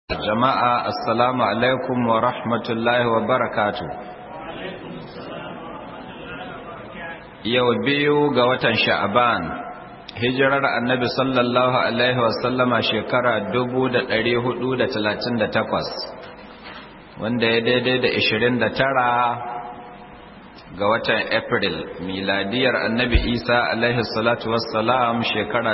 jama'a assalamu alaikum wa rahmatullahi wa barakatu yau biyu ga watan sha'aban hijirar annabi sallallahu alaihi wasallama shekara 438 wanda ya daidai da 29 ga watan april miladiyar annabi isa alaihi salatu wassalam shekara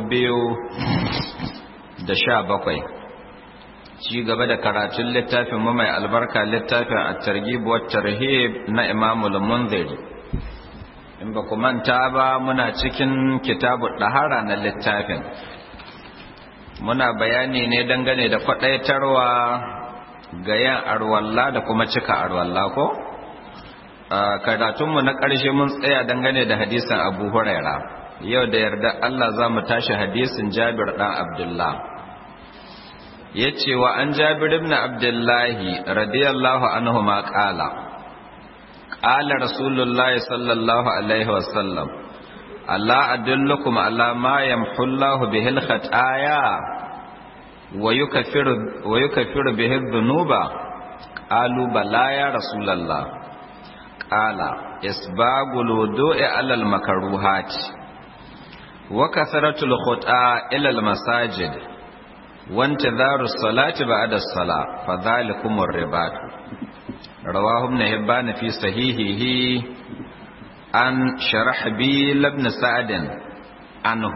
2017 ci gaba da karatun littafin mu mai albarka littafin at-targhib wa tarhib na Imam al-Munziri in ba ku manta ba muna cikin kitabu dahara na littafin muna bayani ne dangane da kwadaitarwa ga yan arwalla da kuma cika arwalla ko karatunmu na ƙarshe mun tsaya dangane da hadisin Abu Huraira yau da yarda Allah za mu tashi hadisin Jabir dan Abdullah ya ce wa an jabir ibn abdullahi radiyallahu anhu ma ƙala ƙala rasulullahi sallallahu alaihi wasallam Allah adullukum ala ma yamhullahu bihil khataya wa yukaffiru wa yukaffiru bihi dhunuba qalu bala ya rasulullah qala isbagul wudu'i ala al makruhat wa kasratul khut'a ila al masajid وانتظار الصلاة بعد الصلاة فذلكم الرباط رواه ابن هبان في صحيحه عن شرحبيل بن سعد عنه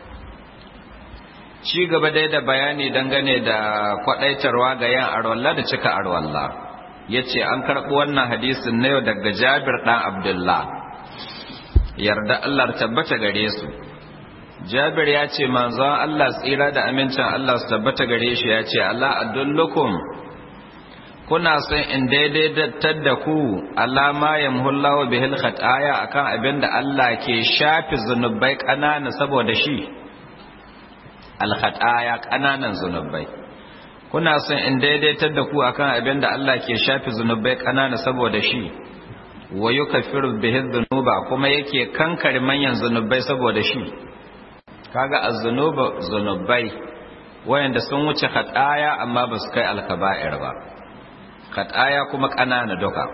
ci gaba dai da bayani dangane da kwadaitarwa ga yan arwalla da cika arwalla yace an karɓi wannan hadisin na yau daga Jabir dan Abdullah yarda Allah tabbata gare su Jabir ya ce manzon Allah tsira da amincin Allah su tabbata gare shi ya ce Allah adullukum kuna son in daidaitar da ku alama yamhullahu bihil khataya akan abin da Allah ke shafi zunubai kanana saboda shi al khataya kananan zunubai kuna son in daidaitar da ku akan abin da Allah ke shafi zunubai kanana saboda shi wa yukaffiru bihi dhunuba kuma yake kankare manyan zunubai saboda shi kaga az-zunuba zunubai wayanda sun wuce khataya amma ba su kai al-kaba'ir ba khataya kuma kanana duka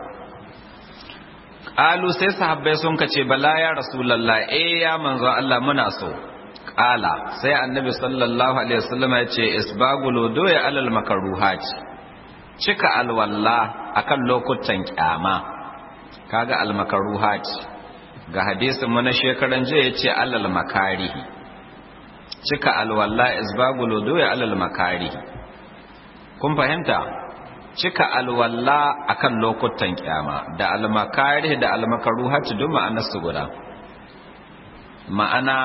qalu sai sahabbai sun kace bala ya rasulullah eh ya manzon Allah muna so qala sai annabi sallallahu alaihi wasallam ya ce isbagul wudu'i alal makruhat cika alwalla akan lokutan kyama kaga al-makruhat ga hadisin mu na shekaran jiya yace alal makarihi cika alwalla isbagul wudu'i alal makari kun fahimta cika alwalla akan lokutan kyama da almakari da almakaruhat duk ma'anar su guda ma'ana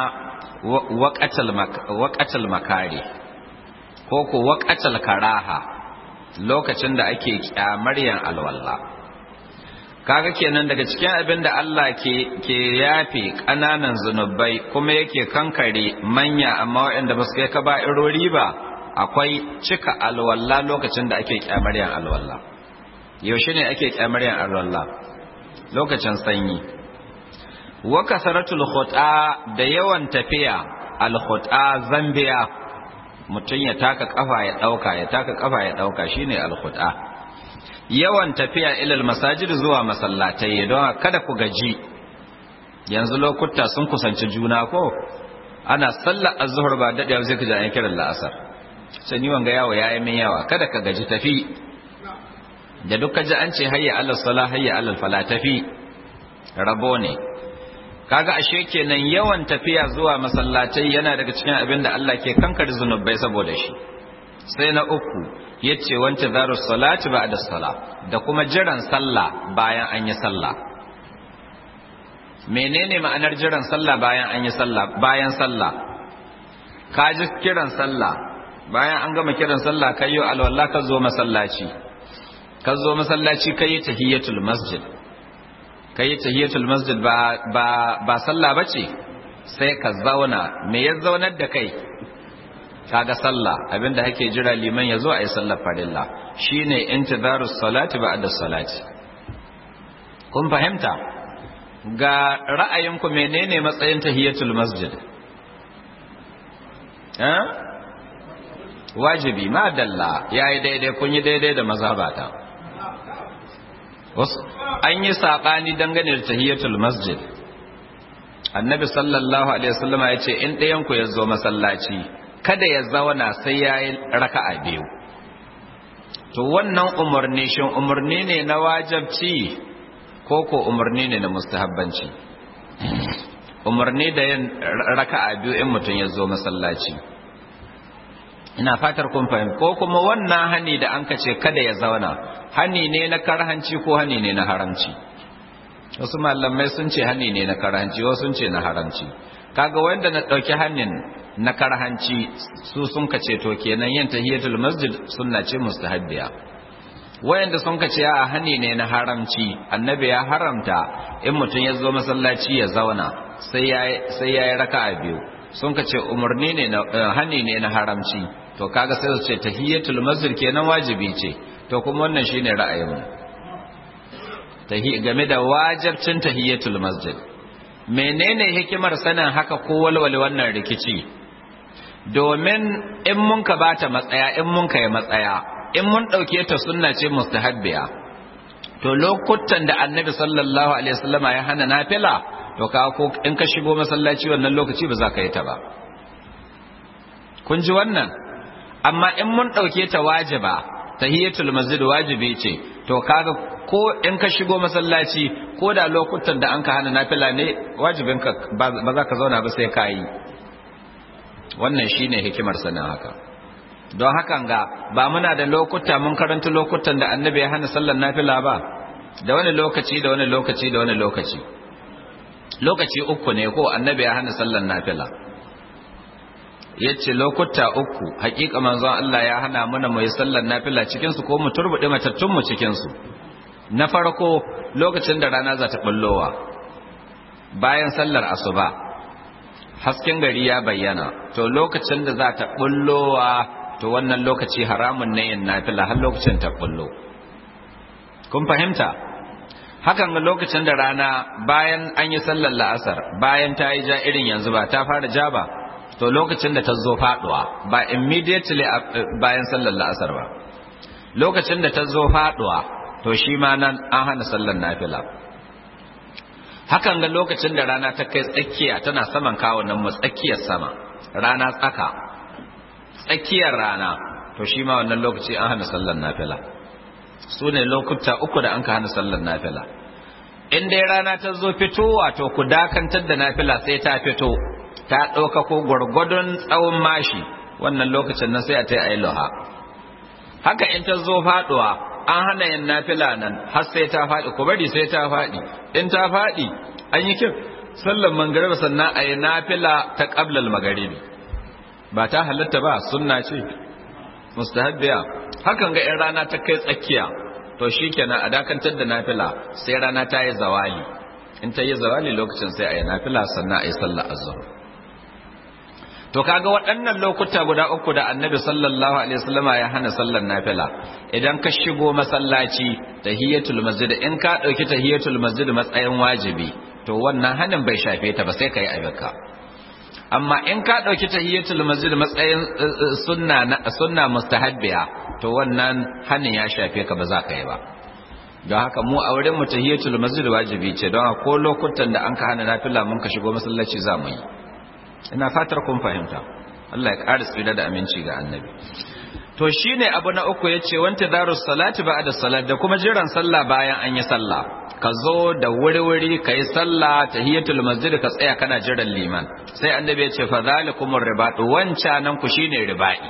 waqatal makari ko ko waqatal karaha lokacin da ake kyamar yan alwalla kaga kenan daga cikin abin da Allah ke ke yafe ƙananan zunubai kuma yake kankare manya amma waɗanda ba su kai kaba'irori ba akwai cika alwala lokacin da ake kyamaryan alwala yaushe ne ake kyamaryan alwala lokacin sanyi wa kasaratul khuta da yawan tafiya al khuta zambiya mutun ya taka kafa ya dauka ya taka kafa ya dauka shine al khuta yawan tafiya ilal masajid zuwa masallatai don kada ku gaji yanzu lokuta sun kusanci juna ko ana sallar azhur ba dade zai ka ji an kiran la'asar sai ni wanga yawo yayi min yawa kada ka gaji tafi da duka ji an ce hayya alal salah hayya alal fala tafi rabo ne kaga ashe kenan yawan tafiya zuwa masallatai yana daga cikin abin da Allah ke kankar zunubai saboda shi sai na uku yace wanta zaru salati ba'da sala da kuma jiran sallah bayan an yi sallah menene ma'anar jiran sallah bayan an yi sallah bayan sallah ka ji kiran sallah bayan an gama kiran sallah kai yo alwala ka zo masallaci ka zo masallaci kai tahiyatul masjid kai tahiyatul masjid ba ba ba sallah bace sai ka zauna me ya zaunar da kai kaga sallah abinda hake jira liman yazo ayi sallar farilla shine intizarus salati ba'da salati kun fahimta ga ra'ayinku menene matsayin tahiyatul masjid eh wajibi ma dalla yayi daidai kun yi daidai da mazhabata an yi saɓani dangane da tahiyatul masjid annabi sallallahu alaihi wasallama ya ce in ɗayanku ya zo masallaci kada ya zauna sai ya yi raka'a biyu to wannan umarni shin umarni ne na wajabci ko ko umarni ne na mustahabbanci umarni da yin raka'a biyu in mutum ya zo masallaci ina fatar kun fahimta ko kuma wannan hani da an ce kada ya zauna hani ne na karhanci ko hani ne na haramci wasu malamai sun ce hani ne na karhanci wasu sun ce na haramci kaga wanda na dauki hannun na karhanci su sun kace to kenan yin tahiyatul masjid sunna ce mustahabbiya wayanda sun kace a hani ne na haramci annabi ya haramta in mutum ya zo masallaci ya zauna sai ya sai ya yi raka'a biyu sun kace umarni ne na hani ne na haramci to kaga sai su ce tahiyatul masjid kenan wajibi ce to kuma wannan shine ra'ayinmu game da wajibcin tahiyatul masjid menene hikimar sanin haka ko walwale wannan rikici domin in mun ka bata matsaya in mun kai matsaya in mun dauke ta sunna ce mustahabbiya to lokutan da annabi sallallahu alaihi wasallama ya hana nafila to ka ko in ka shigo masallaci wannan lokaci ba za ka yi ta ba kun ji wannan amma in mun dauke ta wajiba tahiyatul masjid wajibi ce to kaga ko in ka shigo masallaci ko da lokutan da an ka hana nafila ne wajibin ka ba za ka zauna ba sai ka yi wannan shine hikimar sanin haka don hakan ga ba muna da lokuta mun karanta lokutan da annabi ya hana sallar nafila ba da wani lokaci da wani lokaci da wani lokaci lokaci uku ne ko annabi ya hana sallar nafila yace lokuta uku hakika manzon Allah ya hana mana mu yi sallar nafila cikin su ko mu turbude matattun mu cikin su na farko lokacin da rana za ta bullowa bayan sallar asuba hasken gari ya bayyana to lokacin da za ta bullowa to wannan lokaci haramun ne yin nafila har lokacin ta bullo kun fahimta hakan ga lokacin da rana bayan an yi sallar la'asar bayan ta yi ja irin yanzu ba ta fara ja ba to lokacin da ta zo faduwa ba immediately bayan sallar la'asar ba lokacin da ta zo faduwa to shi ma nan an hana sallar nafila hakan ga lokacin da rana ta kai tsakiya tana saman kawunan mu tsakiyar sama rana tsaka tsakiyar rana to shi ma wannan lokaci an hana sallar nafila su ne lokuta uku da an ka hana sallar nafila in dai rana ta zo fitowa to ku dakantar da nafila sai ta fito ta ɗauka ko gwargwadon tsawon mashi wannan lokacin nan sai a ta yi loha haka in ta zo faɗuwa an hana yin nafila nan har sai ta faɗi ku bari sai ta faɗi in ta faɗi an yi kin sallar mangariba sannan a yi nafila ta ƙablal magaribi ba ta halatta ba sunna ce mustahabbiya hakan ga in rana ta kai tsakiya to shikenan a dakantar da nafila sai rana ta yi zawali in ta yi zawali lokacin sai a yi nafila sannan a yi sallar azhar to kaga waɗannan lokuta guda uku da annabi sallallahu alaihi wasallama ya hana sallar nafila idan ka shigo masallaci tahiyatul masjid in ka dauki tahiyatul masjid matsayin wajibi to wannan hanin bai shafe ta ba sai kai abinka amma in ka dauki tahiyatul masjid matsayin sunna sunna mustahabbiya to wannan hanin ya shafe ka ba za ka yi ba don haka mu a wurin mu tahiyatul masjid wajibi ce don ko lokutan da an ka hana nafila mun ka shigo masallaci za mu yi ina fatar kun fahimta Allah ya ƙara tsira da aminci ga annabi to shine abu na uku yace wanta darus salati ba'da salat da kuma jiran sallah bayan an yi sallah ka zo da wuri-wuri ka yi sallah tahiyatul masjid ka tsaya kana jiran liman sai annabi ya ce fa zalikumur ribadu wancanan ku shine riba'i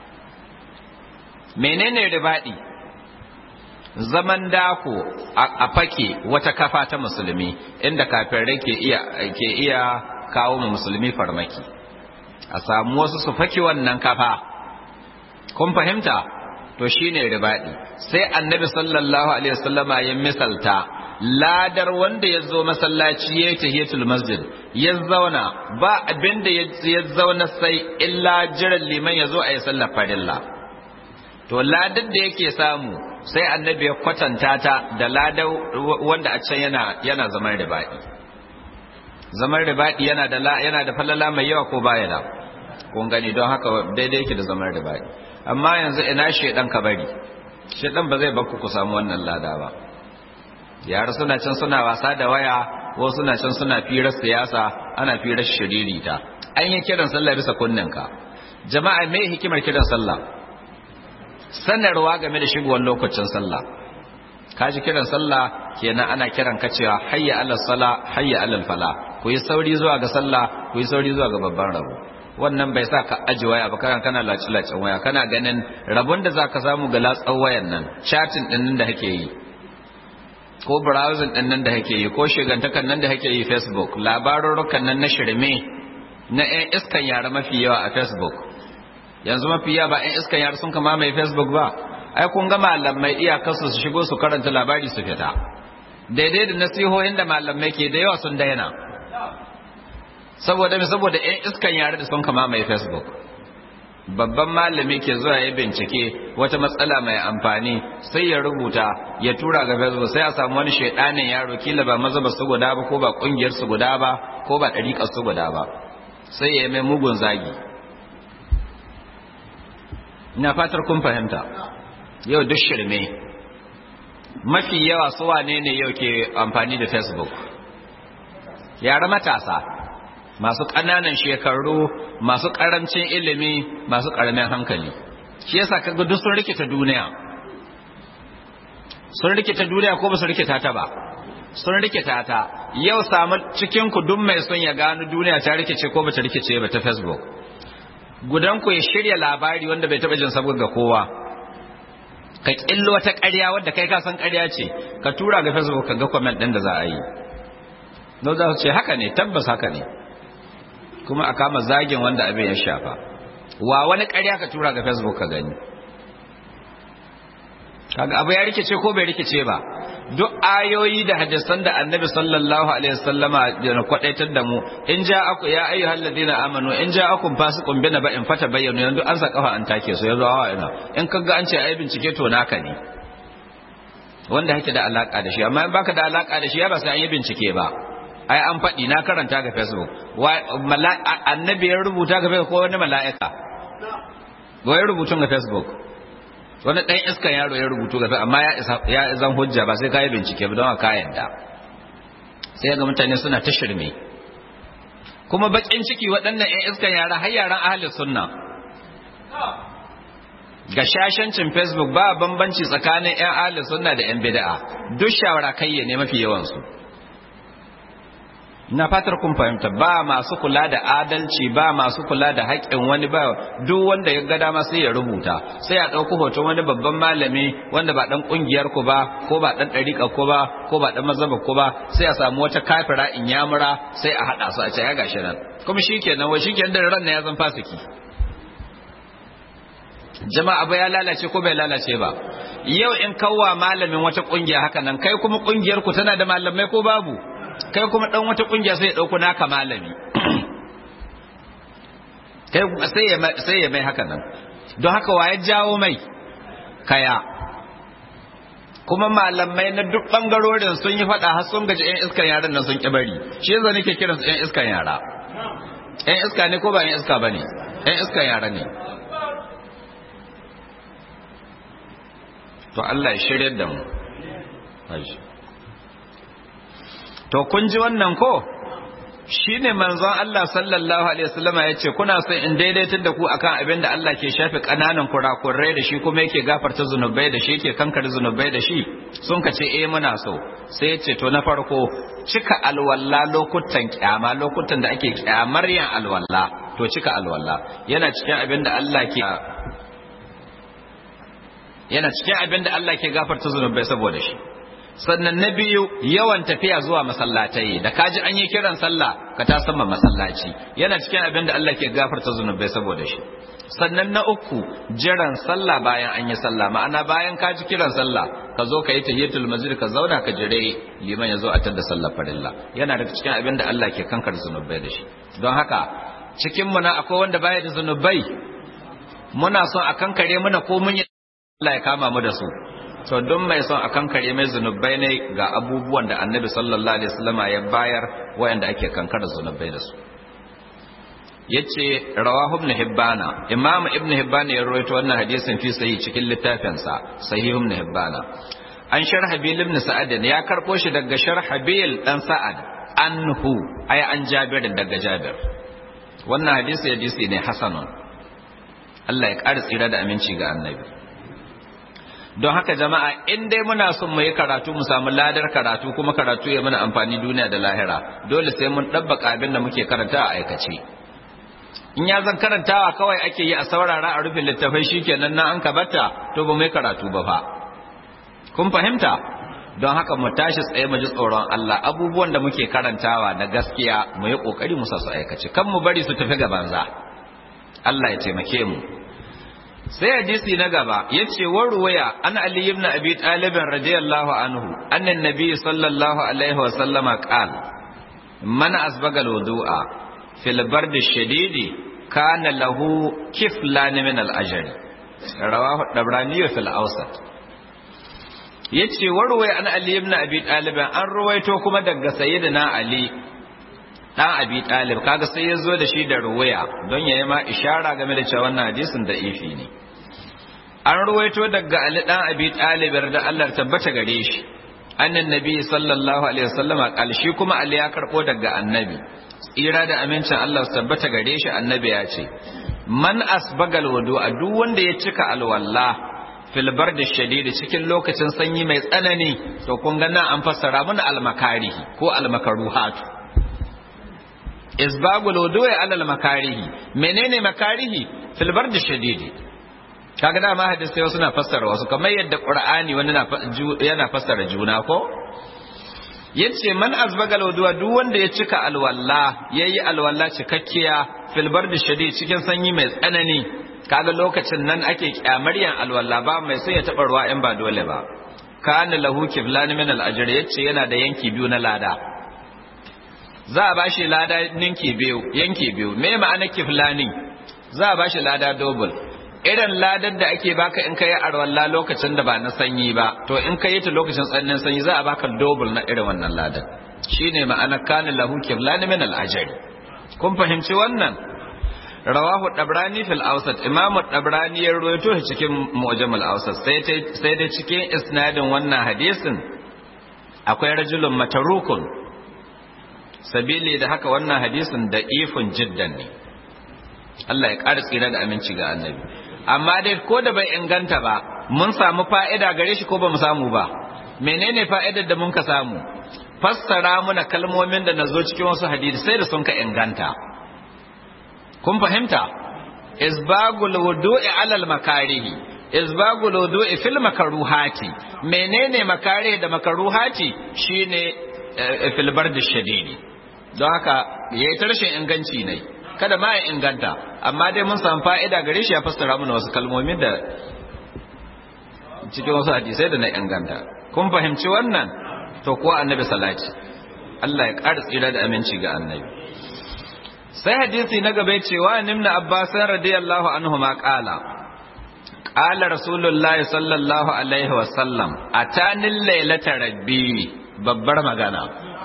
menene riba'i zaman dako a fake wata kafa ta musulmi inda kafirai ke iya ke iya kawo mu musulmi farmaki a samu wasu su faki wannan kafa kun fahimta to shine ribadi sai annabi sallallahu alaihi wasallama ya misalta ladar wanda ya zo masallaci ya yi tahiyatul masjid ya zauna ba abin da ya zauna sai illa jiran liman ya zo a yi sallar farilla to ladar da yake samu sai annabi ya kwatanta ta da ladar wanda a can yana yana zaman ribadi zaman ribadi yana da yana da falala mai yawa ko baya da kun gani don haka daidai yake da zaman ribadi amma yanzu ina shedan ka bari shedan ba zai bakku ku samu wannan lada ba yara suna can suna wasa da waya ko suna can suna firar siyasa ana firar shiririta an yi kiran sallah bisa kunninka jama'a me hikimar kiran sallah sanarwa game da shigowar lokacin sallah kaji kiran sallah kenan ana kiran ka cewa hayya alal sala hayya alal fala ku yi sauri zuwa ga sallah ku yi sauri zuwa ga babban rabo wannan bai sa ka aji waya ba kana kana laci lacin waya kana ganin rabon da zaka samu ga latsan wayan nan chatting din nan da kake yi ko browsing din nan da kake yi ko shigantakan nan da kake yi facebook labarurrukan nan na shirme na ƴan iskan yara mafi yawa a facebook yanzu mafi yawa ba ƴan iskan yara sun kama mai facebook ba ai kun ga malamai iyakarsu su shigo su karanta labari su fita daidai da nasihohin da malamai ke da yawa sun daina saboda me saboda ƴan iskan yare da sun kama mai facebook babban malami ke zuwa ya bincike wata matsala mai amfani sai ya rubuta ya tura ga facebook sai a samu wani shaidanin yaro kila ba mazhaba su guda ba ko ba kungiyar su guda ba ko ba dariƙar su guda ba sai ya mai mugun zagi ina fatar kun fahimta yau duk shirme mafi yawa su wane ne yau ke amfani da facebook yara matasa masu ƙananan shekaru masu ƙarancin ilimi masu ƙaramin hankali shi yasa kaga duk sun rikita duniya sun rikita duniya ko ba su rikita ta ba sun rikita ta yau samu cikin ku duk mai son ya gano duniya ta rikice ko ba ta rikice ba ta facebook gudan ku ya shirya labari wanda bai taba jin saboda ga kowa ka killo wata ƙarya wadda kai ka san ƙarya ce ka tura ga facebook ka ga comment ɗin da za a yi no za su ce haka ne tabbas haka ne kuma a kama zagin wanda abin ya shafa wa wani ƙarya ka tura ga facebook ka gani kaga abu ya rikice ko bai rikice ba duk ayoyi da hadisan da annabi sallallahu alaihi wasallama da kwadaitar da mu in ja aku ya ayyuhal ladina amanu in ja akum fasiqun bina ba in fata bayyana yanzu an sa kafa an take su yanzu hawa ina in kaga an ce ai bincike to naka ne wanda yake da alaka da shi amma in baka da alaka da shi ya ba sai an yi bincike ba ai an faɗi na karanta ga facebook annabi ya rubuta ga facebook ko wani mala'ika wai rubutun ga facebook wani ɗan iskan yaro ya rubutu ga amma ya zan hujja ba sai kayi bincike ba don ka yadda sai ga mutane suna ta shirme kuma bakin ciki waɗannan 'yan iskan yara har yaran ahalin sunna ga shashancin facebook ba bambanci tsakanin 'yan ahalin sunna da 'yan bida'a duk shawara kayye ne mafi yawansu na fatar kun fahimta ba masu kula da adalci ba masu kula da haƙƙin wani ba duk wanda ya ga dama sai ya rubuta sai ya ɗauki hoton wani babban malami wanda ba ɗan ƙungiyar ku ba ko ba ɗan ɗariƙa ku ba ko ba ɗan mazhaba ku ba sai a samu wata kafira in yamura sai a haɗa su a ce ya gashi nan kuma shikenan wai shikenan da ran ya zan fasiki jama'a ba ya lalace ko bai lalace ba yau in kawwa malamin wata ƙungiya haka nan kai kuma ƙungiyar ku tana da malamai ko babu kai kuma dan wata kungiya sai ya dauko naka malami kai sai ya sai ya mai haka nan don haka wa ya jawo mai kaya kuma malamai na duk bangarorin sun yi fada har sun gaji yan iskan yaran nan sun kibari shi yasa nake kiransu yan iskan yara yan iska ne ko ba yan iska bane yan iskan yara ne to Allah ya shirye da mu To kun ji wannan ko? Shi ne manzon Allah sallallahu Alaihi wasallama ya ce, Kuna son in daidaitar da ku akan abin da Allah ke shafe ƙananan kurakurai da shi kuma yake gafarta zunubai da shi yake kankare zunubai da shi, sun ka ce, Eh muna so. Sai ya ce, To na farko, cika alwala lokutan kyama, lokutan da ake kyamar yin alwala, to cika alwala. Yana cikin abin da Allah ke yana cikin abin da Allah ke gafarta zunubai saboda shi. sannan na biyu yawan tafiya zuwa masallatai da kaji an yi kiran sallah ka ta sama masallaci yana cikin abin da Allah ke gafarta zunubai saboda shi sannan na uku jiran sallah bayan an yi sallah ma'ana bayan ka ji kiran sallah ka zo ka yi tahiyatul masjid ka zauna ka jire liman ya zo a tada sallar farilla yana daga cikin abin da Allah ke kankar zunubai da shi don haka cikin mu na akwai wanda baya da zunubai muna son a kankare muna ko mun yi Allah ya kama mu da su to don mai son a kankare mai zunubai ne ga abubuwan da annabi sallallahu alaihi wasallama ya bayar wayanda ake kankara zunubai da su yace rawahu ibn hibbana imam ibn hibbana ya rawaito wannan hadisin fi sahih cikin littafinsa sahih ibn hibbana an sharhabil ibn sa'ad ya karbo shi daga sharhabil dan sa'ad anhu ay an jabir daga jabir wannan hadisi hadisi ne hasanun Allah ya ƙara tsira da aminci ga annabi don haka jama'a in dai muna son mu yi karatu mu samu ladar karatu kuma karatu ya mana amfani duniya da lahira dole sai mun ɗabbaka abin da muke karanta a aikace in ya zan karantawa kawai ake yi a saurara a rufin littafai shikenan na an kabata to ba mai karatu ba fa kun fahimta don haka mu tashi tsaye mu ji tsoron Allah abubuwan da muke karantawa na gaskiya mu yi kokari mu sa su aikace kan mu bari su tafi ga banza Allah ya taimake mu sai hadisi na gaba yace wa ruwaya an ali ibn abi talib radiyallahu anhu anna nabiy sallallahu alaihi wa sallama qala man asbaga alwudu'a fil bard shadidi kana lahu kiflan min al-ajri rawahu dabrani fil awsat yace wa ruwaya an ali ibn abi talib an ruwaito kuma daga sayyidina ali dan abi talib kaga sai ya zo da shi da ruwaya don yayi ma ishara game da cewa wannan hadisin da ifi ne an ruwaito daga ali dan abi talib da Allah tabbata gare shi annan nabi sallallahu alaihi wasallam kalshi kuma ali ya karbo daga annabi tsira da amincin Allah su tabbata gare shi annabi ya ce man asbagal wudu'a duk wanda ya cika alwalla fil bardi shadidi cikin lokacin sanyi mai tsanani to kun ga nan an fassara mana almakarihi ko almakaruhatu isbagul wudu'i alal makarihi menene makarihi fil bardi shadidi kaga dama hadisi wasu na fassara wasu kamar yadda qur'ani wani yana fassara juna ko yace man azbagal wudu'a duk wanda ya cika alwalla yayi alwalla cikakkiya fil bardi shadidi cikin sanyi mai tsanani kaga lokacin nan ake kyamaryan alwalla ba mai sai ya taba ruwa in ba dole ba kana lahu kiflan min al ajr yace yana da yanki biyu na lada za a bashi lada ninki biyu yanki biyu me ma'ana kiflani za a bashi lada double irin ladar da ake baka in kai arwalla lokacin da ba na sanyi ba to in kai ta lokacin tsananin sanyi za a baka double na irin wannan ladar shine ma'ana kana lahu kiflani min al ajr kun fahimci wannan rawahu dabrani fil awsat imam dabrani ya rawaito shi cikin mu'jam al awsat sai sai da cikin isnadin wannan hadisin akwai rajulun matarukun sabili da haka wannan hadisin da ifun jiddan ne Allah ya ƙara tsira da aminci ga annabi amma dai ko da bai inganta ba mun samu fa'ida gare shi ko ba mu samu ba menene fa'idar da mun ka samu fassara muna kalmomin da nazo cikin wasu hadisi sai da sun ka inganta kun fahimta isbagul wudu'i alal makarihi isbagul wudu'i fil makaruhati menene makare da makaruhati shine fil bardi shadidi don haka yayi tarshen inganci ne kada ma ya inganta amma dai mun samu fa'ida gare shi ya fassara mana wasu kalmomi da cikin wasu hadisai da na inganta kun fahimci wannan to ko annabi salati Allah ya ƙara tsira da aminci ga annabi sai hadisi na gaba cewa nimna abbas radiyallahu anhu ma qala qala rasulullahi sallallahu alaihi wa sallam atanil lailata rabbi babbar magana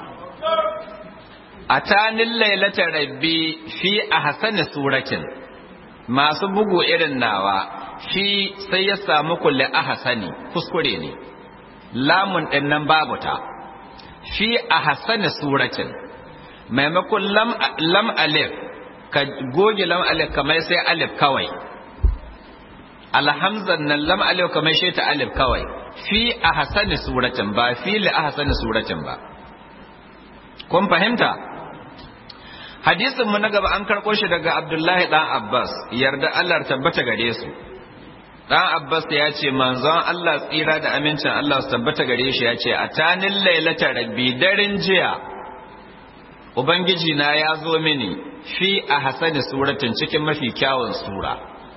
atanil lailata rabbi fi ahsani suratin masu bugu irin nawa fi sai ya samu kulli ahsani kuskure ne lamun din nan babu ta fi ahsani suratin maimakon lam alif ka goge lam alif kamar sai alif kawai alhamzan nan lam alif kamar shi ta alif kawai fi ahsani suratin ba fi li ahsani suratin ba kun fahimta hadisin mu na gaba an karɓo shi daga abdullahi dan abbas yarda allah tabbata gare su dan abbas ya ce manzon allah tsira da amincin allah su tabbata gare shi ya ce a tanin lailata rabbi daren jiya Ubangiji na ya zo mini fi a hasani suratin cikin mafi kyawun sura.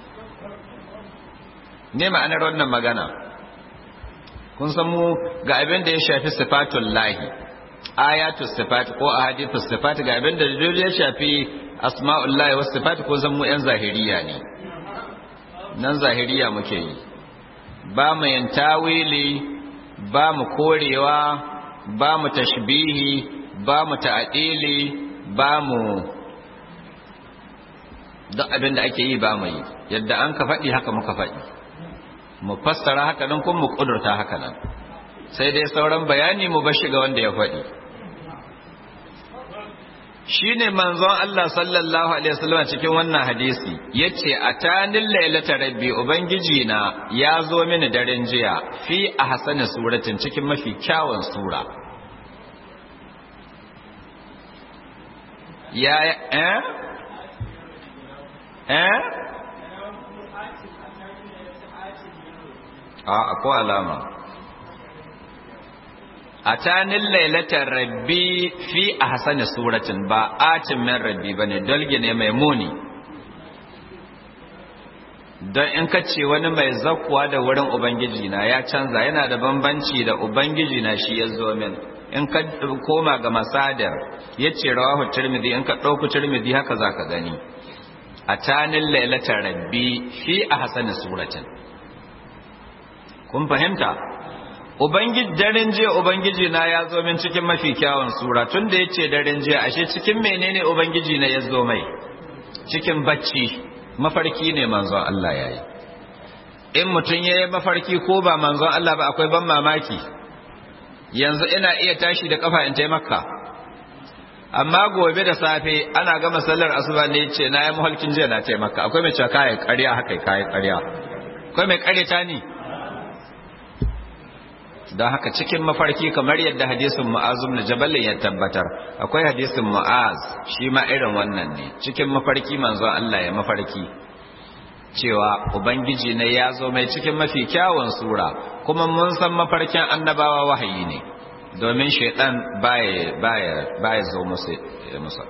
Ne ma'anar wannan magana? Kun san mu ga abin da ya shafi sifatun lahi, ayatul sifat ko a hadithul sifat ga abin da ya shafi asma'ul lahi wasu sifat ko zan mu 'yan zahiriya ne. Nan zahiriya muke yi. Ba mu yin tawili, ba mu korewa, ba mu tashbihi, ba mu ta'adili ba mu duk abin da ake yi ba mu yi yadda an ka faɗi haka muka faɗi mu fassara haka nan kuma mu ƙudurta haka nan sai dai sauran bayani mu bashi ga wanda ya faɗi shi ne manzon Allah sallallahu Alaihi wasallam cikin wannan hadisi ya ce a tanin lailata rabbi Ubangiji na ya zo mini daren jiya fi a hasani suratin cikin mafi kyawun sura ya eh eh a akwai alama a tanin lailatar rabbi fi a hasani suratin ba atin min rabbi ba ne dalgi ne mai muni don in ka ce wani mai zakuwa da wurin ubangiji na ya canza yana da bambanci da ubangiji na shi ya zo min in ka koma ga masadar ya ce rawahu turmidi in ka ɗauku turmidi haka za ka gani a tanin lailatar rabbi fi a hasani suratin kun fahimta Ubangiji daren jiya Ubangiji na ya zo min cikin mafi kyawun sura tun da ya ce daren jiya ashe cikin menene Ubangiji na ya zo mai cikin bacci mafarki ne manzon Allah ya yi in mutum ya yi mafarki ko ba manzon Allah ba akwai ban mamaki yanzu ina iya tashi da kafa in taimaka amma gobe da safe ana gama sallar asuba ne ce na yi mahalkin jiya na taimaka akwai mai cewa kayan karya haka kayan karya akwai mai karyata ni don haka cikin mafarki kamar yadda hadisin mu'azum na jabalin ya tabbatar akwai hadisin mu'az shi ma irin wannan ne cikin mafarki manzon Allah ya mafarki cewa ubangiji ne ya zo mai cikin mafi kyawun sura kuma mun san mafarkin annabawa wahayi ne domin shaidan baya baya baya zo musu musa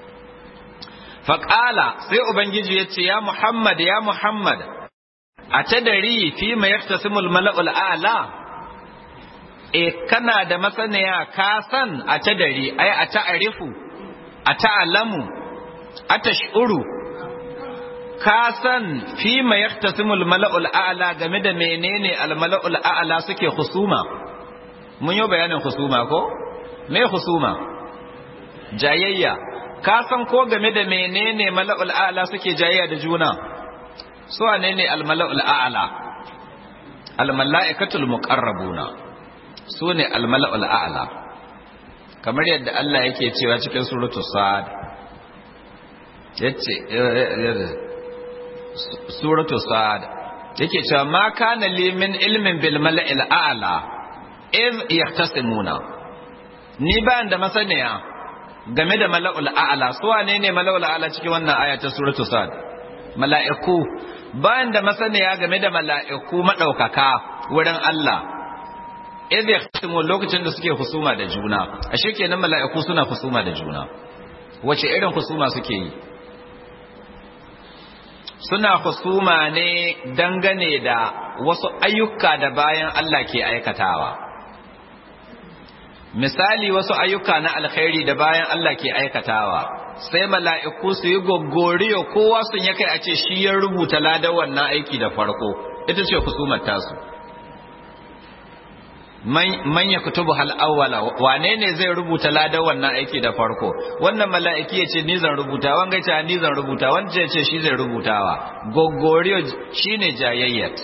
faqala sai ubangiji ya ce ya muhammad ya muhammad a tadari fi ma yaktasimul mala'ul a'la e kana da masaniya ka san a ta dari ai a ta'arifu a ta'alamu a tashuru ka san fi ma yaktasimul mala'ul a'la game da menene al mala'ul a'la suke husuma mun yi bayanin husuma ko me husuma jayayya ka san ko game da menene mala'ul a'la suke jayayya da juna su wane ne al mala'ul a'la al mala'ikatul muqarrabuna su ne almala'ul a'la kamar yadda Allah yake cewa cikin suratu sa'ad yace suratu sa'ad yake cewa ma kana li min ilmin bil mala'il a'la iz yahtasimuna ni ba da masaniya game da mala'ul a'la su wane ne mala'ul a'la cikin wannan aya ta suratu sa'ad mala'iku ba da masaniya game da mala'iku madaukaka wurin Allah idh yahtimu lokacin da suke husuma da juna ashe kenan mala'iku suna husuma da juna wace irin husuma suke yi suna husuma ne dangane da wasu ayyuka da bayan Allah ke aikatawa misali wasu ayyuka na alkhairi da bayan Allah ke aikatawa sai mala'iku su yi goggoriyo kowa sun ya kai a ce shi ya rubuta ladar wannan aiki da farko ita ce husumar tasu man ya kutubu hal awwala wane ne zai rubuta ladan wannan aiki da farko wannan mala'iki ya ce ni zan rubuta wanga ce ni zan rubuta wanda ya ce shi zai rubutawa gogoriyo shine jayayyat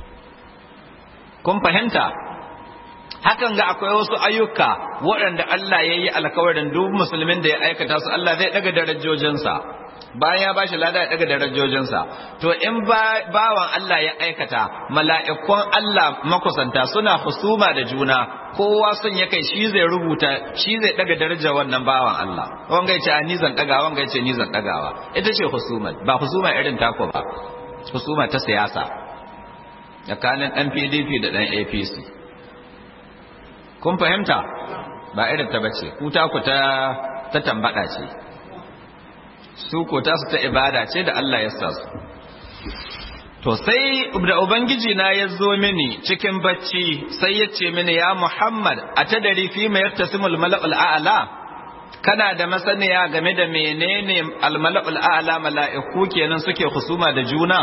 kun fahimta hakan ga akwai wasu ayyuka waɗanda Allah ya yi alkawarin duk musulmin da ya aikata su Allah zai daga darajojinsa bayan ya bashi lada ya daga darajojinsa to in bawan Allah ya aikata mala'ikun Allah makusanta suna husuma da juna kowa sun ya kai shi zai rubuta shi zai daga darajar wannan bawan Allah wanga yace ni zan daga wanga yace ni zan dagawa ita ce husuma ba husuma irin tako ba husuma ta siyasa tsakanin dan PDP da dan APC kun fahimta ba irin ta bace ku ta ku ta ta tambada ce su ko tasu ta ibada ce da Allah ya sa su to sai da ubangiji na ya zo mini cikin bacci sai ya ce mini ya Muhammad a ta dari fi mai yattasimul mala'ul a'la kana da masaniya game da menene almala'ul a'la mala'iku kenan suke husuma da juna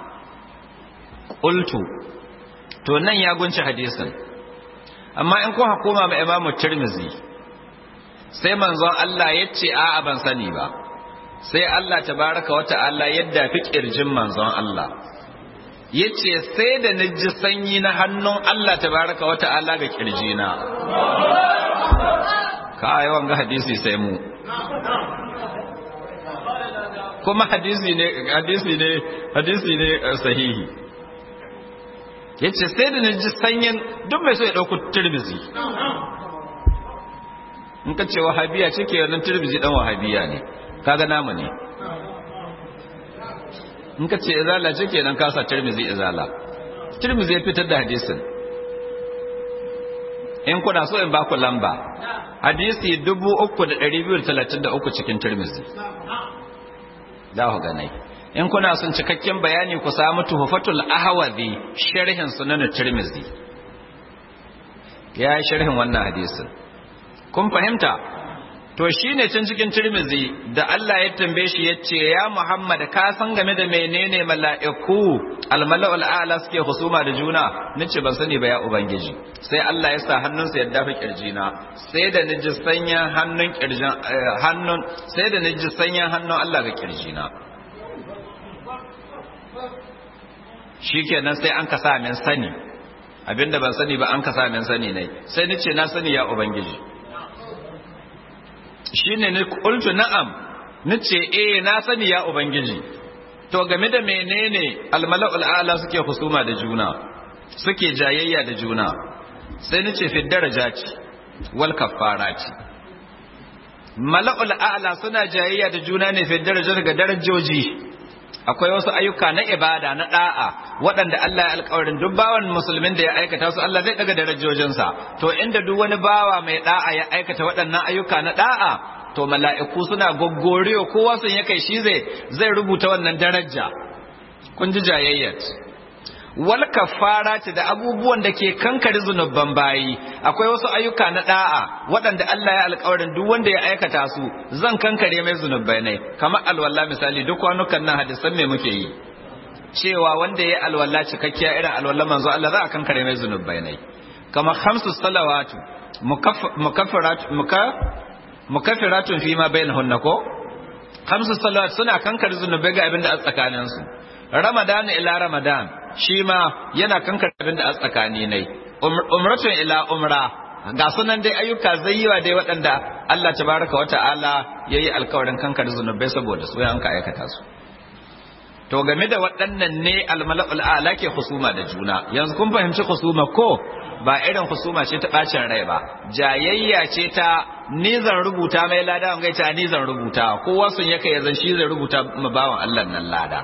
qultu to nan ya gunci hadisin amma in kun hakoma ma imamu tirmizi sai manzon Allah ya ce a'a ban sani ba sai Allah tabaraka wa ta'ala yadda fi kirjin manzon Allah yace sai da naji sanyi na hannun Allah tabaraka wa ta'ala ga kirjina ka yawan ga hadisi sai mu kuma hadisi ne hadisi ne hadisi ne sahihi yace sai da naji sanyin duk mai so ya dauko tirmizi in ka ce wahabiya ce ke wannan tirmizi dan wahabiya ne kaga namu ne in ka ce izala ce ke nan kasa tirmizi izala tirmizi ya fitar da hadisin in kuna so in ba ku lamba hadisi 3233 cikin tirmizi za ku ganai in kuna son cikakken bayani ku samu tuhfatul ahwazi sharhin sunan tirmizi ya yi sharhin wannan hadisin kun fahimta to shine can cikin tirmizi da Allah ya tambaye shi yace ya Muhammad ka san game da menene mala'iku almala'ul a'la suke husuma da juna nace ban sani ba ya ubangiji sai Allah ya sa hannunsa ya dafa kirjina sai da naji sanyan hannun kirjin hannun sai da naji sanyan hannun Allah ga kirjina shikenan sai an ka sa min sani abinda ban sani ba an ka sa min sani ne sai nace na sani ya ubangiji shine ne qultu na'am nace eh na sani ya ubangiji to game da menene almala'ul a'la suke husuma da juna suke jayayya da juna sai nace fi darajati wal kaffarati mala'ul a'la suna jayayya da juna ne fi darajar ga darajoji akwai wasu ayyuka na ibada na da'a waɗanda Allah ya alƙawarin duk bawan musulmin da ya aikata su Allah zai daga darajojinsa to inda duk wani bawa mai da'a ya aikata waɗannan ayyuka na da'a to mala'iku suna goggoriyo kowa sun ya kai shi zai zai rubuta wannan daraja kun ji jayayyat wal kafara da abubuwan da ke kankare zunuban bayi akwai wasu ayyuka na da'a waɗanda Allah ya alƙawarin duk wanda ya aikata su zan kankare mai zunubai ne kamar alwala misali duk kwanukan nan hadisan me muke yi cewa wanda ya alwala cikakkiya irin alwala manzo Allah za a kankare mai zunubai ne kamar khamsu salawatu mukaffarat mukaffiratun fi ma bainahunna ko khamsu salawat suna kankare zunubai ga abin da a tsakanin su ramadan ila ramadan shi ma yana kankare abin da a tsakani ne umratun ila umra ga sunan dai ayyuka zayyiwa dai waɗanda Allah tabaraka wa ta'ala yayi alkawarin kankare zunubai saboda su yanka aikata su to game da waɗannan ne almala'ul a'la ke husuma da juna yanzu kun fahimci husuma ko ba irin husuma ce ta bacin rai ba jayayya ce ta ni zan rubuta mai lada wanga ta ni zan rubuta kowa sun yake ya zan shi zai rubuta ma bawan Allah nan lada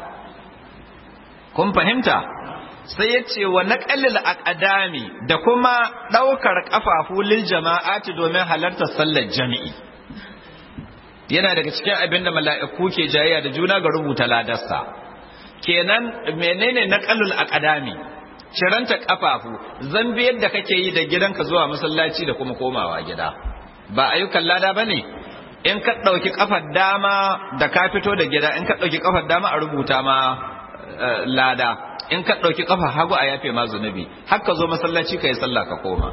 kun fahimta sai ya ce wa naqalil aqdami da kuma daukar kafafu lil jama'ati domin halartar sallar jami'i yana daga cikin abin da mala'iku ke jayayya da juna ga rubuta ladarsa kenan menene naqalul aqdami ciranta kafafu zambi yadda kake yi da gidanka zuwa masallaci da kuma komawa gida ba ayyukan lada bane in ka dauki kafar dama da ka fito da gida in ka dauki kafar dama a rubuta ma lada in ka dauki kafar hagu a yafe ma zunubi har ka zo masallaci kai sallah ka koma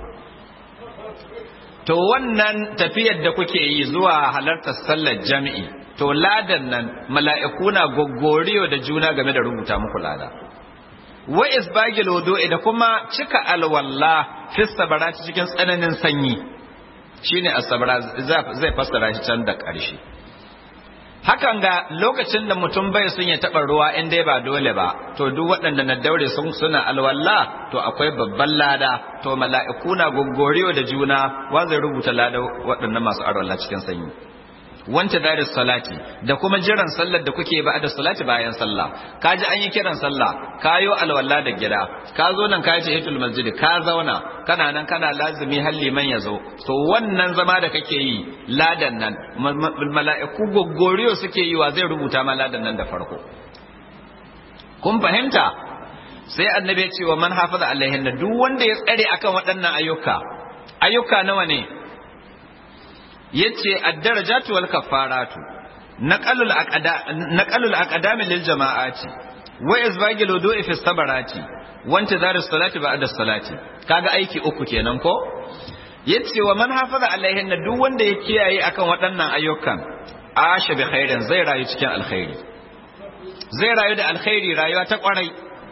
to wannan tafiyar da kuke yi zuwa halartar sallar jami'i to ladan nan mala'iku na goggoriyo da juna game da rubuta muku lada wa isbagil wudu'i da kuma cika alwalla fi sabarati cikin tsananin sanyi shine asabara zai fassara shi can da ƙarshe hakan ga lokacin da mutum bai sun ya taɓa ruwa in dai ba dole ba to duk waɗanda na daure sun suna alwalla to akwai babban lada to mala'iku na goggoriyo da juna wa zai rubuta lada waɗannan masu alwalla cikin sanyi wanta da salati da kuma jiran sallar da kuke ba da salati bayan sallah ka ji an yi kiran sallah ka yo alwala da gida ka zo nan ka yi tahiyatul masjid ka zauna kana nan kana lazimi har liman ya zo to wannan zama da kake yi ladan nan mala'iku goggoriyo suke yi wa zai rubuta ma ladan nan da farko kun fahimta sai annabi ya ce wa man hafaza alaihin duk wanda ya tsare akan waɗannan ayyuka ayyuka nawa ne yace ad-darajatu wal kaffaratu naqalul aqda naqalul aqdami lil jama'ati wa izbagil wudu'i fi sabarati wa intizar as-salati ba'da as-salati kaga aiki uku kenan ko yace wa man hafaza alaihin duk wanda ya kiyaye akan waɗannan ayyukan asha bi khairin zai rayu cikin alkhairi zai rayu da alkhairi rayuwa ta kwarai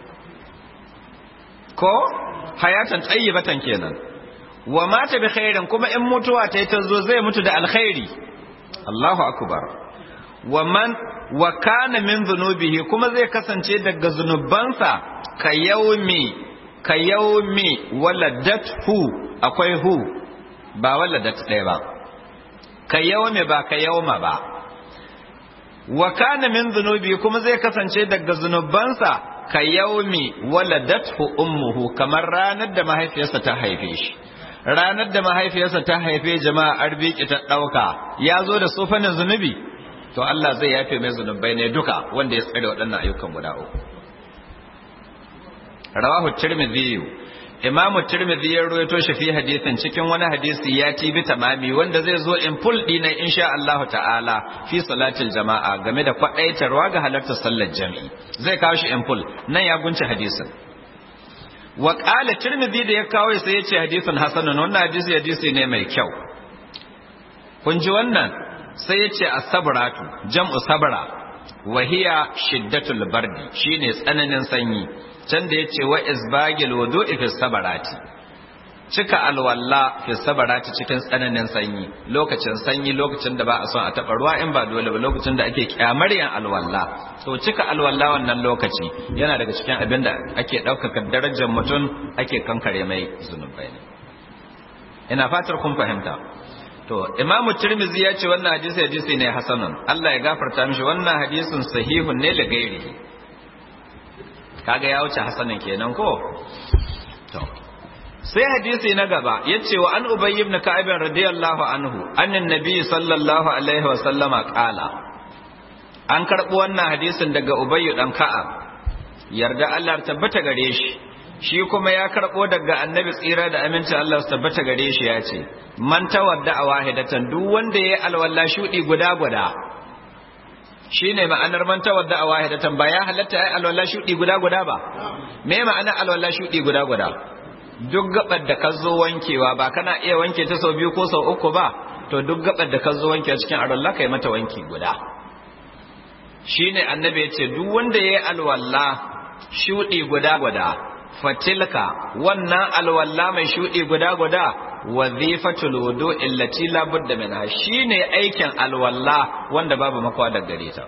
ko hayatan tayyibatan kenan wa mata bi khairin kuma in mutuwa ta yi ta zo zai mutu da alkhairi Allahu akbar wa man wa kana min dhunubihi kuma zai kasance daga zunubansa ka yaumi ka yaumi waladathu akwai hu ba waladat ɗaya ba ka yaumi ba ka yauma ba wa kana min dhunubi kuma zai kasance daga zunubansa ka yaumi waladathu ummuhu kamar ranar da mahaifiyarsa ta haife shi ranar da mahaifiyarsa ta haife jama'a arziki ta ɗauka ya zo da sofanin zunubi to Allah zai yafe mai zunubai ne duka wanda ya tsare waɗannan ayyukan guda uku rawahu tirmidhi imamu tirmidhi ya rawaito shi fi hadisin cikin wani hadisi ya ci bi tamami wanda zai zo in full dina insha Allah ta'ala fi salatil jama'a game da kwadaitarwa ga halartar sallar jami'i zai kawo shi in full nan ya gunci hadisin wa qala tirmidhi da ya kawo sai ya ce hadisin hasanun wannan hadisi hadisi ne mai kyau kun ji wannan sai ya ce as-sabratu jam'u sabra wa hiya shiddatul bardi shine tsananin sanyi can da yace wa isbagil wudu'i fi sabarati cika alwalla fi sabarati cikin tsananin sanyi lokacin sanyi lokacin da ba a son a taba ruwa in ba dole ba lokacin da ake kyamar yan alwalla to cika alwalla wannan lokaci yana daga cikin abin da ake ɗaukaka darajar mutum ake kankare mai zunubai ne ina fatar kun fahimta to imamu tirmizi ya ce wannan hadisi hadisi ne hasanun Allah ya gafarta mishi wannan hadisin sahihun ne da gairi kaga ya wuce hasanin kenan ko to sai hadisi na gaba yace wa an ubayy ibn ka'ab radiyallahu anhu annan nabiy sallallahu alaihi wa sallama qala an karbo wannan hadisin daga ubayy dan ka'ab yarda Allah tabbata gare shi shi kuma ya karbo daga annabi tsira da aminci Allah su tabbata gare shi ya ce man tawadda a wahidatan duk wanda ya alwala shudi guda guda shine ma'anar man tawadda a wahidatan ba ya halatta ai alwala shudi guda guda ba me ma'anar alwala shudi guda guda duk gabar da ka zo wankewa ba kana iya wanke ta sau biyu ko sau uku ba to duk gabar da ka zo wankewa cikin alwala kai mata wanki guda shine annabi ya ce duk wanda ya yi alwala shudi guda guda fatilka wannan alwalla mai shudi guda guda wazifatul wudu illati la budda minha shine aikin alwalla wanda babu makwa da gare ta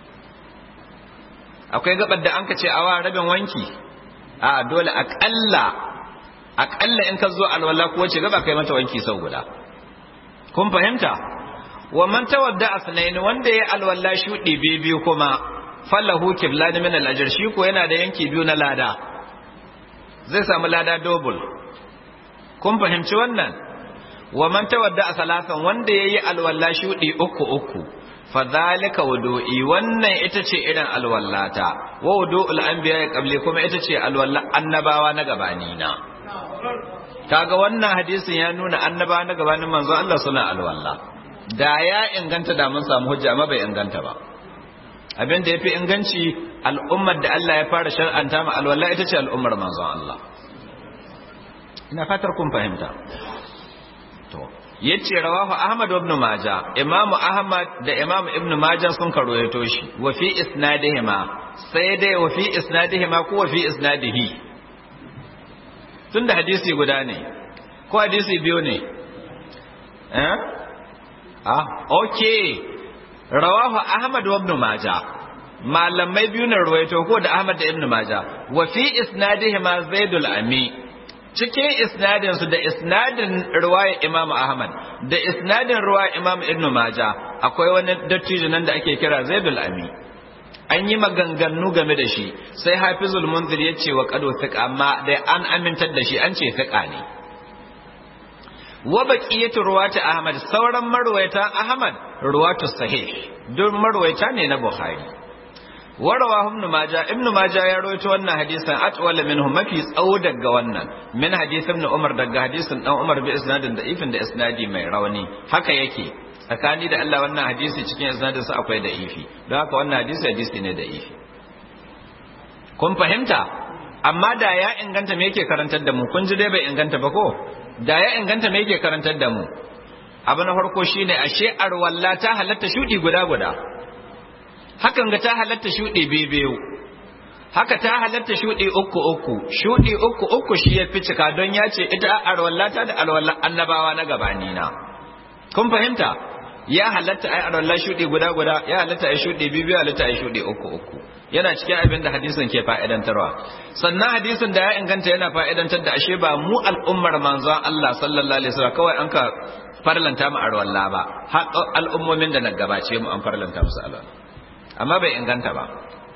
akwai gabar da anka ce awa rabin wanki a dole akalla akalla in ka zo alwalla ko wace gaba kai mata wanki sau guda kun fahimta wa man tawadda asnain wanda ya alwalla shudi biyu kuma falahu kiblan min al-ajr shi ko yana da yanki biyu na lada zai samu lada double kun fahimci wannan wa man tawadda a salasan wanda yayi alwala shudi uku uku fa zalika wudu'i wannan ita ce irin alwallata wa wudu'ul anbiya ya qabli kuma ita ce alwala annabawa na gabani na kaga wannan hadisin ya nuna annabawa na gabanin manzo Allah suna alwala da ya inganta da mun samu hujja amma bai inganta ba abin da yafi inganci al'ummar da Allah ya fara shar'anta ma alwala ita ce al'ummar manzon Allah ina fatar kun fahimta to yace rawahu ahmad ibn majah imamu ahmad da imamu ibn majah sun karoyato shi wa fi isnadihima sai dai wa fi isnadihima ko wa fi isnadihi tunda hadisi guda ne ko hadisi biyu ne eh ah okay rawahu ahmad ibn majah malamai biyu na ruwaito ko da ahmad da ibn majah wa fi isnadihima zaidul ami cikin isnadin su da isnadin ruwaya Imam Ahmad da isnadin ruwaya Imam Ibn Majah akwai wani dattijo nan da ake kira Zaidul Ami an yi maganganu game da shi sai Hafizul Munzir ya ce wa qadu thiqa amma da an amintar da shi an ce thiqa ne wa baqiyatu ruwati Ahmad sauran marwayata Ahmad ruwatu sahih duk marwayata ne na Bukhari warawa ibn majah ibn majah ya rawaito wannan hadisin atwala minhu mafi tsawo daga wannan min hadith ibn umar daga hadisin dan umar bi isnadin da ifin da isnadi mai rauni haka yake tsakani da Allah wannan hadisi cikin isnadin sa akwai da ifi don haka wannan hadisi hadisi ne da ifi kun fahimta amma da ya inganta me yake karantar da mu kun ji dai bai inganta ba ko da ya inganta me yake karantar da mu abu na farko shine ashe arwalla ta halatta shudi guda guda hakan ga ta halatta shudi biyu haka ta halatta shudi uku uku shudi uku uku shi ya fi cika don ya ce ita arwalla ta da arwalla annabawa na gabani na kun fahimta ya halatta ai arwalla shudi guda guda ya halatta ai shudi biyu ya halatta ai shudi uku uku yana cikin abin da hadisin ke fa'idantarwa sannan hadisin da ya inganta yana fa'idantar da ashe ba mu al'ummar manzon Allah sallallahu alaihi wasallam kawai an ka farlanta mu arwalla ba har al'ummomin da na gabace mu an farlanta musu alwala amma bai inganta ba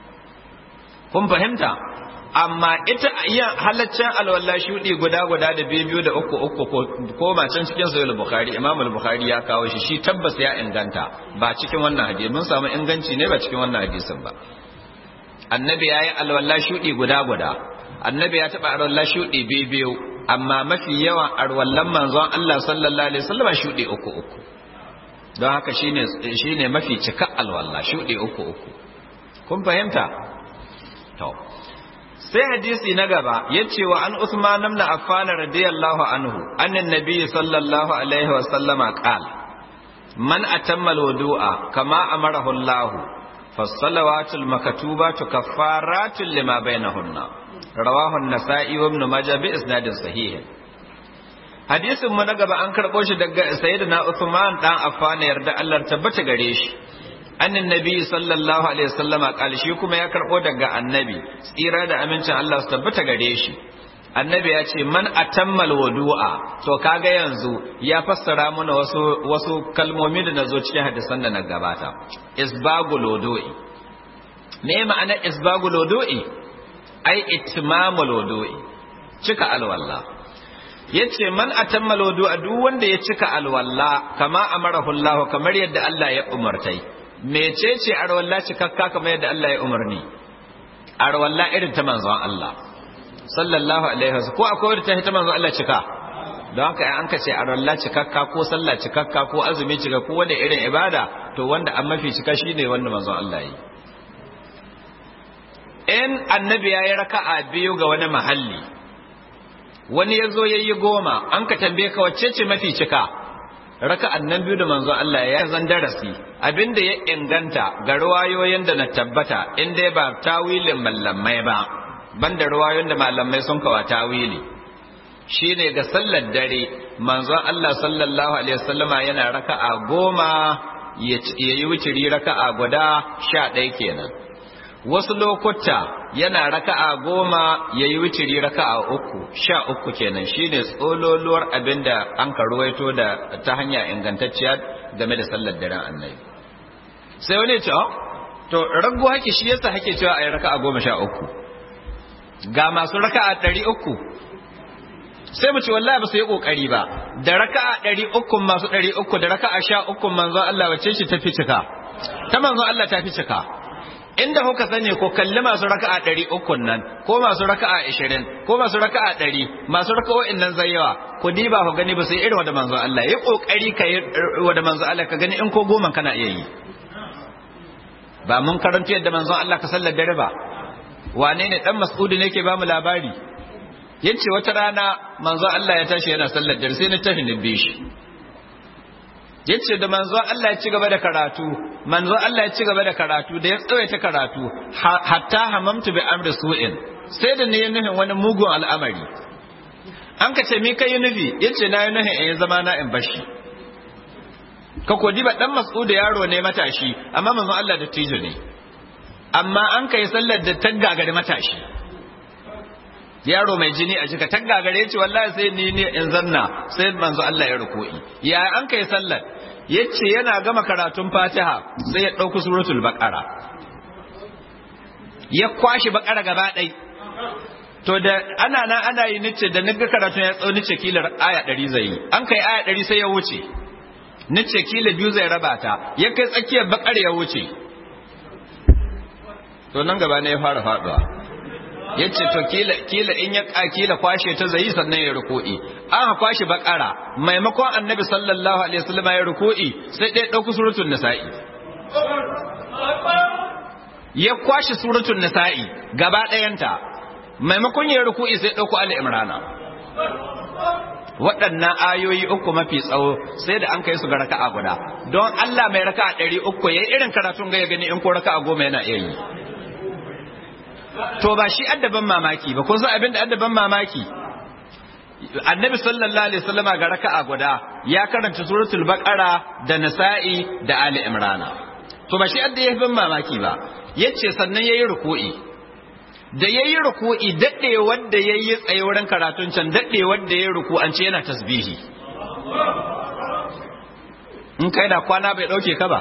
kun fahimta amma ita iya halaccen alwala shudi guda guda da biyu da uku uku ko ma can cikin sahih bukhari imam al-bukhari ya kawo shi shi tabbas ya inganta ba cikin wannan hadisi mun samu inganci ne ba cikin wannan hadisin ba annabi ya yi alwallah shuɗi guda guda annabi ya taɓa alwallah shuɗi biyu biyu amma mafi yawan alwallan manzon Allah sallallahu alaihi wasallam shuɗi uku uku don haka shine shine mafi cika alwallah shuɗi uku uku kun fahimta to sai hadisi na gaba yace wa an Usman ibn Affan radiyallahu anhu annan nabi sallallahu alaihi wasallama qala man atamma alwudu'a kama amarahu Allah فالصلوات المكتوبة كفارات لما بينهن رواه النسائي وابن ماجه بإسناد صحيح hadisin mu na gaba an karɓo shi daga sayyidina Uthman dan Affan yarda Allah tabbata gare shi annin nabi sallallahu alaihi wasallama kal shi kuma ya karɓo daga annabi tsira da amincin Allah su tabbata gare shi annabi ya ce man atammal wudu'a to kaga yanzu ya fassara mana wasu wasu kalmomi da nazo cikin hadisan da na gabata isbagul wudu'i me ma'ana isbagul wudu'i ai itmamul wudu'i cika alwalla yace man atammal wudu'a duk wanda ya cika alwalla kama amarahu Allah kamar yadda Allah ya umartai mecece arwalla cikakka kamar yadda Allah ya umarni arwalla irin ta manzon Allah sallallahu alaihi wasallam ko akwai wadda ta hita manzo Allah cika don haka an ka ce a ralla cikakka ko sallah cikakka ko azumi cika ko wanda irin ibada to wanda an mafi cika shine wanda manzo Allah yi in annabi ya yi raka'a biyu ga wani mahalli wani ya zo ya yi goma an ka tambaye ka wacce ce mafi cika raka'an nan biyu da manzo Allah ya zan darasi abinda ya inganta ga ruwayoyin da na tabbata in dai ba tawilin mallamai ba banda ruwayoyin da malamai sun kawa tawili shine ga sallar dare manzon Allah sallallahu alaihi wasallama yana raka'a goma ya yi wuciri raka'a guda sha ɗaya kenan wasu lokuta yana raka'a goma ya yi wuciri raka'a uku sha uku kenan shine tsololuwar abinda an ka ruwaito da ta hanya ingantacciya game da sallar daren annabi sai wani ce to ragu haki shi yasa hake cewa a yi raka'a goma sha uku ga masu raka'a ɗari uku sai mu ce wallahi ba su yi ƙoƙari ba da raka'a ɗari uku masu ɗari uku da raka'a sha uku manzon Allah wacce shi ta fi cika ta manzon Allah ta fi cika inda kuka sani ko kalli masu raka'a ɗari uku nan ko masu raka'a ashirin ko masu raka'a ɗari masu raka'o'in nan zai yawa ku diba ku gani ba su yi irin wanda manzon Allah yi ƙoƙari ka yi wanda manzon Allah ka gani in ko goma kana iya yi ba mun karanta yadda manzon Allah ka sallar dare ba wane ne dan mas'udi ne ke bamu labari yace wata rana manzo Allah ya tashi yana sallar dare sai na tafi ni bi shi yace da manzo Allah ya ci gaba da karatu manzo Allah ya ci gaba da karatu da ya tsawaita karatu hatta hamamtu bi amri su'in sai da ne ya nufin wani mugun al'amari an ka ce me kai nufi yace na yi nufin in zama na in bashi ka kodi ba dan mas'udi yaro ne matashi amma manzo Allah da tijo ne amma an kai sallar da taggagare matashi yaro mai jini a jika taggagare ce wallahi sai ni ne in zanna sai manzo Allah ya ruku'i ya an kai sallar yace yana gama karatun Fatiha sai ya dauki suratul baqara ya kwashi baqara gaba ɗai to da ana na ana yi nice da naga karatun ya tsauni ce kilar aya 100 zai yi an kai aya 100 sai ya wuce nice kila biyu zai raba ta ya kai tsakiyar baqara ya wuce to nan gaba ne ya fara faduwa yace to kila kila in ya kila kwashe ta zai sannan ya ruku'i an ha kwashe bakara maimakon annabi sallallahu alaihi wasallam ya ruku'i sai dai dauki suratul nisa'i ya kwashe suratul nisa'i gaba ɗayanta maimakon ya ruku'i sai dauko ali imrana waɗannan ayoyi uku mafi tsawo sai da an kai su ga raka'a guda don Allah mai raka'a ɗari uku ya irin karatun ga ya gani in ko raka'a goma yana iya yi to ba shi addaban mamaki ba kun san abin da addaban mamaki annabi sallallahu alaihi wasallam ga raka'a guda ya karanta suratul baqara da nasa'i da ali imrana to ba shi adda ya ban mamaki ba yace sannan yayi ruku'i da yayi ruku'i dade wanda yayi tsaye wurin karatun can dade wanda yayi ruku an ce yana tasbihi in kai da kwana bai dauke ka ba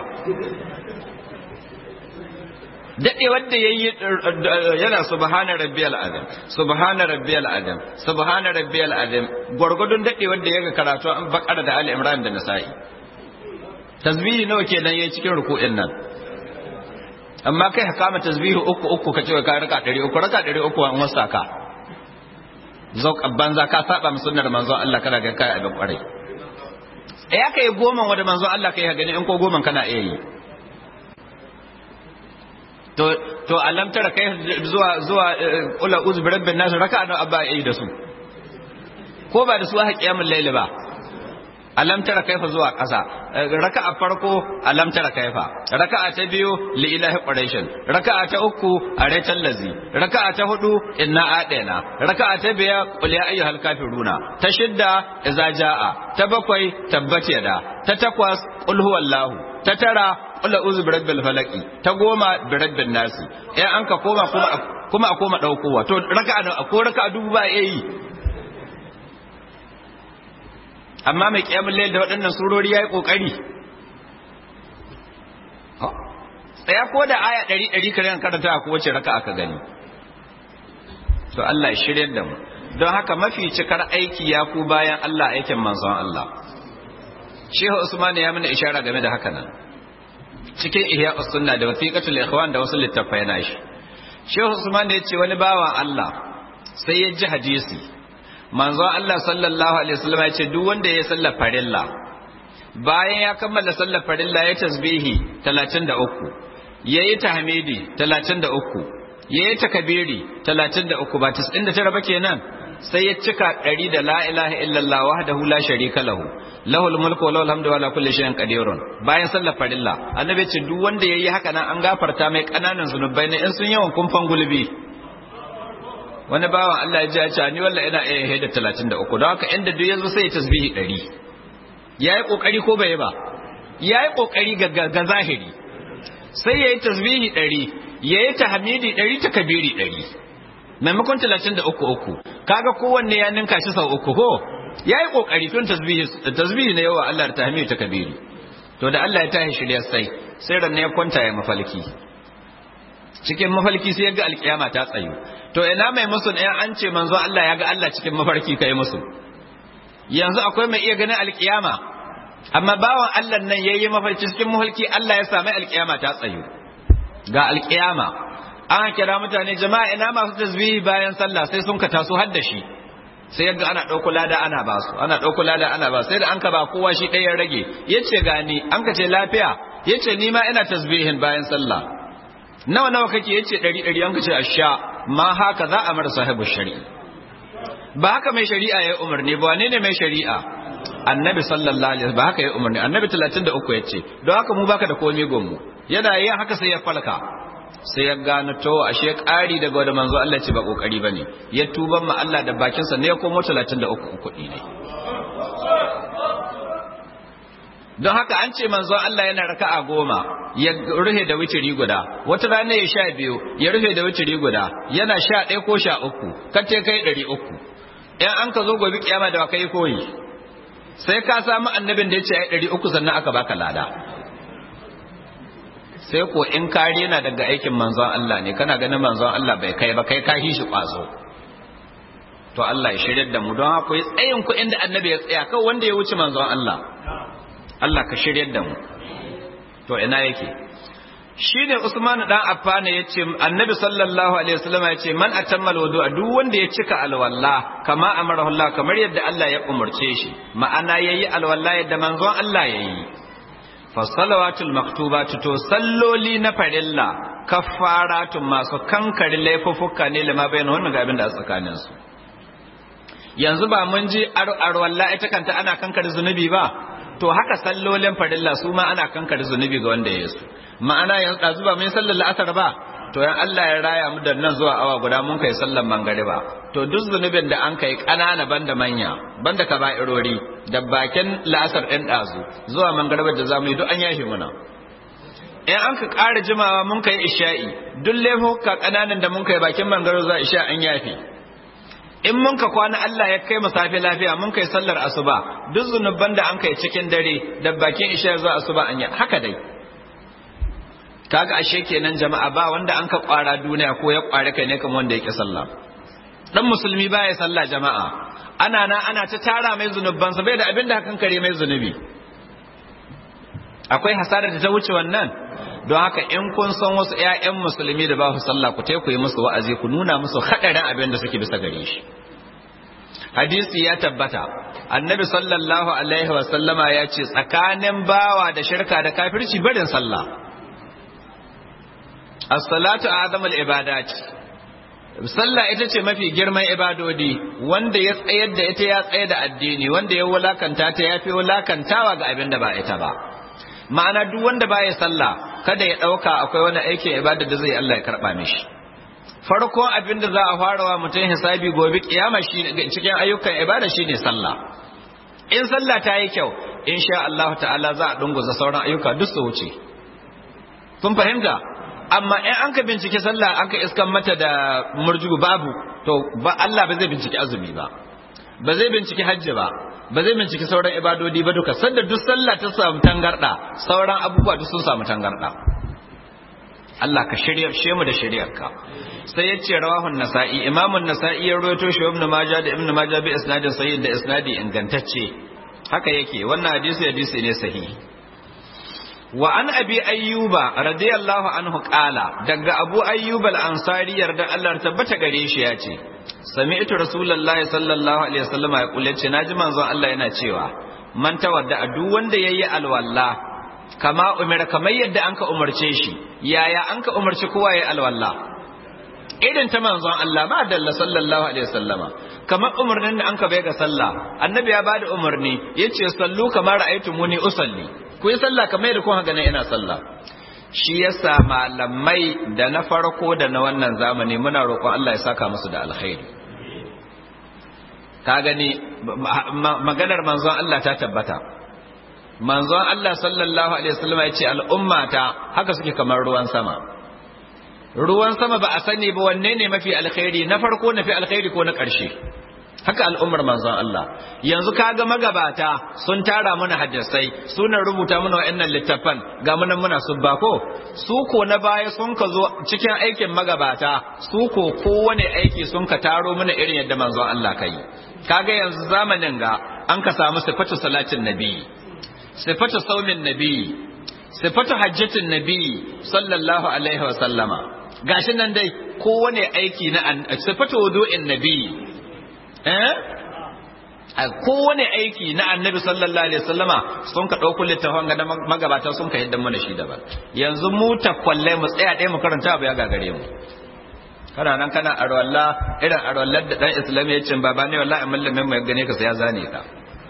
daɗe wanda ya yi yana subhana rabbiyal azim subhana rabbiyal azim subhana rabbiyal azim gwargwadon daɗe wanda ya ga karatu an bakara da ali imran da nasa'i tasbihi nawa kenan yayi cikin ruku'in nan amma kai ka kama tasbihi uku uku ka ce ka raka ɗari uku raka ɗari uku an wasa ka zauka banza ka saba mu sunnar manzon Allah kana ga kai abin kwarai ya kai goma wanda manzon Allah kai gani in ko goma kana iya yi to to alam tara kai zuwa zuwa ula uz bi rabbin nas raka'a da abba yi da su ko ba da su ha qiyamul layl ba alam tara kaifa zuwa ƙasa raka'a farko alam tara kaifa raka'a ta biyu li ilahi quraishin raka'a ta uku araitan lazi raka'a ta hudu inna adaina raka'a ta biya qul ya ayyuhal kafiruna ta shidda idza jaa ta bakwai tabbat yada ta takwas qul huwallahu ta tara qul a'udhu birabbil falaqi ta goma birabbin nasi eh an ka koma kuma kuma a koma daukowa to raka'a ko raka'a dubu ba yayi amma mai kiyamun layl da waɗannan surori yayi kokari tsaya ko da aya ɗari ɗari kare karanta ko wace raka aka gani to Allah ya shiryar da mu don haka mafi cikar aiki ya ku bayan Allah aikin manzon Allah Shehu Usman ya mana ishara game da haka nan cikin Ihya Sunna da Wasiqatul Ikhwan da wasu littafai na shi Shehu Usman ya ce wani bawan Allah sai ya ji hadisi manzo Allah sallallahu alaihi wasallam ya ce duk wanda ya sallar farilla bayan ya kammala sallar farilla ya tasbihi 33 yayi tahmidi 33 yayi takbiri 33 ba 99 ba kenan sai ya cika ɗari da la ilaha illallah wahdahu la sharika lahu lahul mulku wa lahul hamdu wa la kulli shay'in qadirun bayan sallar farilla annabi ce duk wanda yayi haka nan an gafarta mai kananan zunubai ne in sun yawan kumfan gulbi wani bawan Allah ya ji ya ce ni wallahi ina iya haida 33 don haka inda duk yanzu sai ya tasbihi 100 yayi kokari ko bai ba yayi kokari ga ga zahiri sai yayi tasbihi 100 yayi tahmidi 100 takbiri 100 maimakon 33 uku kaga kowanne ya ninka shi sau uku ko yayi kokari tun tasbihi tasbihi ne yawa Allah da tahmidi takbiri to da Allah ya tashi shirya sai sai ran ne ya kwanta ya mafalki cikin mafalki sai ya ga alkiyama ta tsayu to ina mai musu ɗaya an ce manzo Allah ya ga Allah cikin mafarki kai musu yanzu akwai mai iya ganin alkiyama amma bawan Allah nan yayi mafarki cikin mafarki Allah ya sami alkiyama ta tsayu ga alkiyama an kira mutane jama'a ina masu tasbihi bayan sallah sai sun ka taso har da shi sai yadda ana ɗauko lada ana ba su ana ɗauko lada ana ba sai da an ka ba kowa shi ɗaya rage yace gani an ka ce lafiya yace ni ma ina tasbihin bayan sallah nawa nawa kake yace ɗari ɗari an ka ce asha ma haka za a mara sahibu shari'a ba haka mai shari'a ya umarni ba wane ne mai shari'a annabi sallallahu alaihi ba haka ya umarni annabi 33 yace don haka mu baka da komai gonmu yana yin haka sai ya falka sai ya gano to ashe ƙari daga wanda manzo Allah ce ba kokari bane ya tuban ma Allah da bakin sa ne ya komo 33 kuɗi ne don haka an ce manzo Allah yana raka'a goma ya rufe da witiri guda wata rana ya sha biyu ya rufe da witiri guda yana sha ɗaya ko sha uku kace kai ɗari uku in an ka zo gobe kiyama da kai koyi sai ka samu annabin da ya ce ai ɗari uku sannan aka baka lada sai ko in kare na daga aikin manzon Allah ne kana ganin manzon Allah bai kai ba kai ka shi kwazo to Allah ya shirya da mu don haka yi tsayin ku inda annabi ya tsaya kawai wanda ya wuce manzon Allah Allah ka shirya da mu to ina yake shine Usman dan Affan ya ce annabi sallallahu alaihi wasallam ya ce man atammal wudu'a duk wanda ya cika alwala kama amara Allah kamar yadda Allah ya umurce shi ma'ana yayi alwala yadda manzon Allah yayi fasalawatul maktubatu to salloli na farilla kaffaratun masu kankari laifuffuka ne lima bayan wannan ga abin da a tsakanin su yanzu ba mun ji arwalla ita kanta ana kankare zunubi ba to haka sallolin farilla su ma ana kankare zunubi ga wanda ya su ma'ana yanzu ɗazu ba mun sallar la'asar ba to yan Allah ya raya mu da nan zuwa awa guda mun kai sallar mangariba to duk zunubin da an kai ƙanana banda manya banda kaba'irori da bakin la'asar ɗin ɗazu zuwa mangariba da zamu yi duk an yafe muna in an ka ƙara jimawa mun kai isha'i duk laifuka ƙananan da mun kai bakin mangariba zuwa isha an yafe in mun ka kwana Allah ya kai mu safe lafiya mun kai sallar asuba duk zunuban da an kai cikin dare da bakin isha zuwa asuba an yafe haka dai kaga ashe kenan jama'a ba wanda an ka kwara duniya ko ya kware kai ne kamar wanda yake sallah dan musulmi baya sallah jama'a ana na ana ta tara mai zunuban sa bai da abin da hakan kare mai zunubi akwai hasarar da ta wuce wannan don haka in kun san wasu ƴaƴan musulmi da ba su sallah ku ku yi musu wa'azi ku nuna musu hadarin abin da suke bisa gare shi hadisi ya tabbata annabi sallallahu alaihi wa sallama ya ce tsakanin bawa da shirka da kafirci barin sallah as-salatu azamul ibadat sallah ita ce mafi girman ibadodi wanda ya tsayar da ita ya tsayar da addini wanda ya wulakanta ta ya fi wulakantawa ga abin da ba ita ba ma'ana duk wanda ba ya sallah kada ya ɗauka akwai wani aikin ibada da zai Allah ya karɓa mishi farkon abin da za a fara wa mutum hisabi gobe kiyama shi cikin ayyukan ibada shine sallah in sallah ta yi kyau insha Allah ta'ala za a dunguza sauran ayyuka duk su wuce kun fahimta amma in an ka bincike sallah an ka iskan mata da murju babu to ba Allah ba zai bincike azumi ba ba zai bincike hajji ba ba zai bincike sauran ibadodi ba duka sanda duk sallah ta samu tangarda sauran abubuwa duk sun samu tangarda Allah ka shirya she mu da shiryarka sai ya ce rawahun nasa'i imamun nasa'i ya rawaito shi ibn majah da ibn majah bi isnadin sahih da isnadi ingantacce haka yake wannan hadisi hadisi ne sahihi wa an abi ayyuba radiyallahu anhu qala daga abu ayyub al-ansari yarda Allah tabbata gare shi ya ce sami'tu rasulullahi sallallahu alaihi wasallam ya kulle ce naji manzon Allah yana cewa man tawadda duk wanda yayi alwalla kama umira kamar yadda anka umarce shi yaya anka umarci kowa yayi alwalla irin ta manzon Allah ma dalla sallallahu alaihi wasallama kamar umarnin da anka bai ga sallah annabi ya bada umarni yace sallu kamar ra'aytumuni usalli ku yi sallah kamar yadda kun haka ina sallah shi yasa malamai da na farko da na wannan zamani muna roƙon Allah ya saka musu da alkhairi ka gani maganar manzon Allah ta tabbata manzon Allah sallallahu alaihi wasallam ya ce al'ummata haka suke kamar ruwan sama ruwan sama ba a sani ba wanne ne mafi alkhairi na farko na fi alkhairi ko na ƙarshe haka al'ummar manzon Allah yanzu kaga magabata sun tara mana hadisai suna rubuta mana wa'annan littafan ga munan muna subba ko su ko na baya sun ka zo cikin aikin magabata su ko kowane aiki sun ka taro mana irin yadda manzon Allah kai kaga yanzu zamanin ga an ka samu sifatu salatin nabi sifatu saumin nabi sifatu hajjatin nabi sallallahu alaihi wa sallama gashi nan dai kowane aiki na sifatu wudu'in nabi a kowane aiki na annabi sallallahu alaihi wasallama sun ka ɗauko littafin ga magabata sun ka yadda mana shi daban yanzu mu takwallai mu tsaya ɗaya mu karanta abu ya gagare mu kana nan kana arwalla irin arwallar da dan islam ya ce baba ne wallahi mallamin mu ya gane ka sai ya zane ka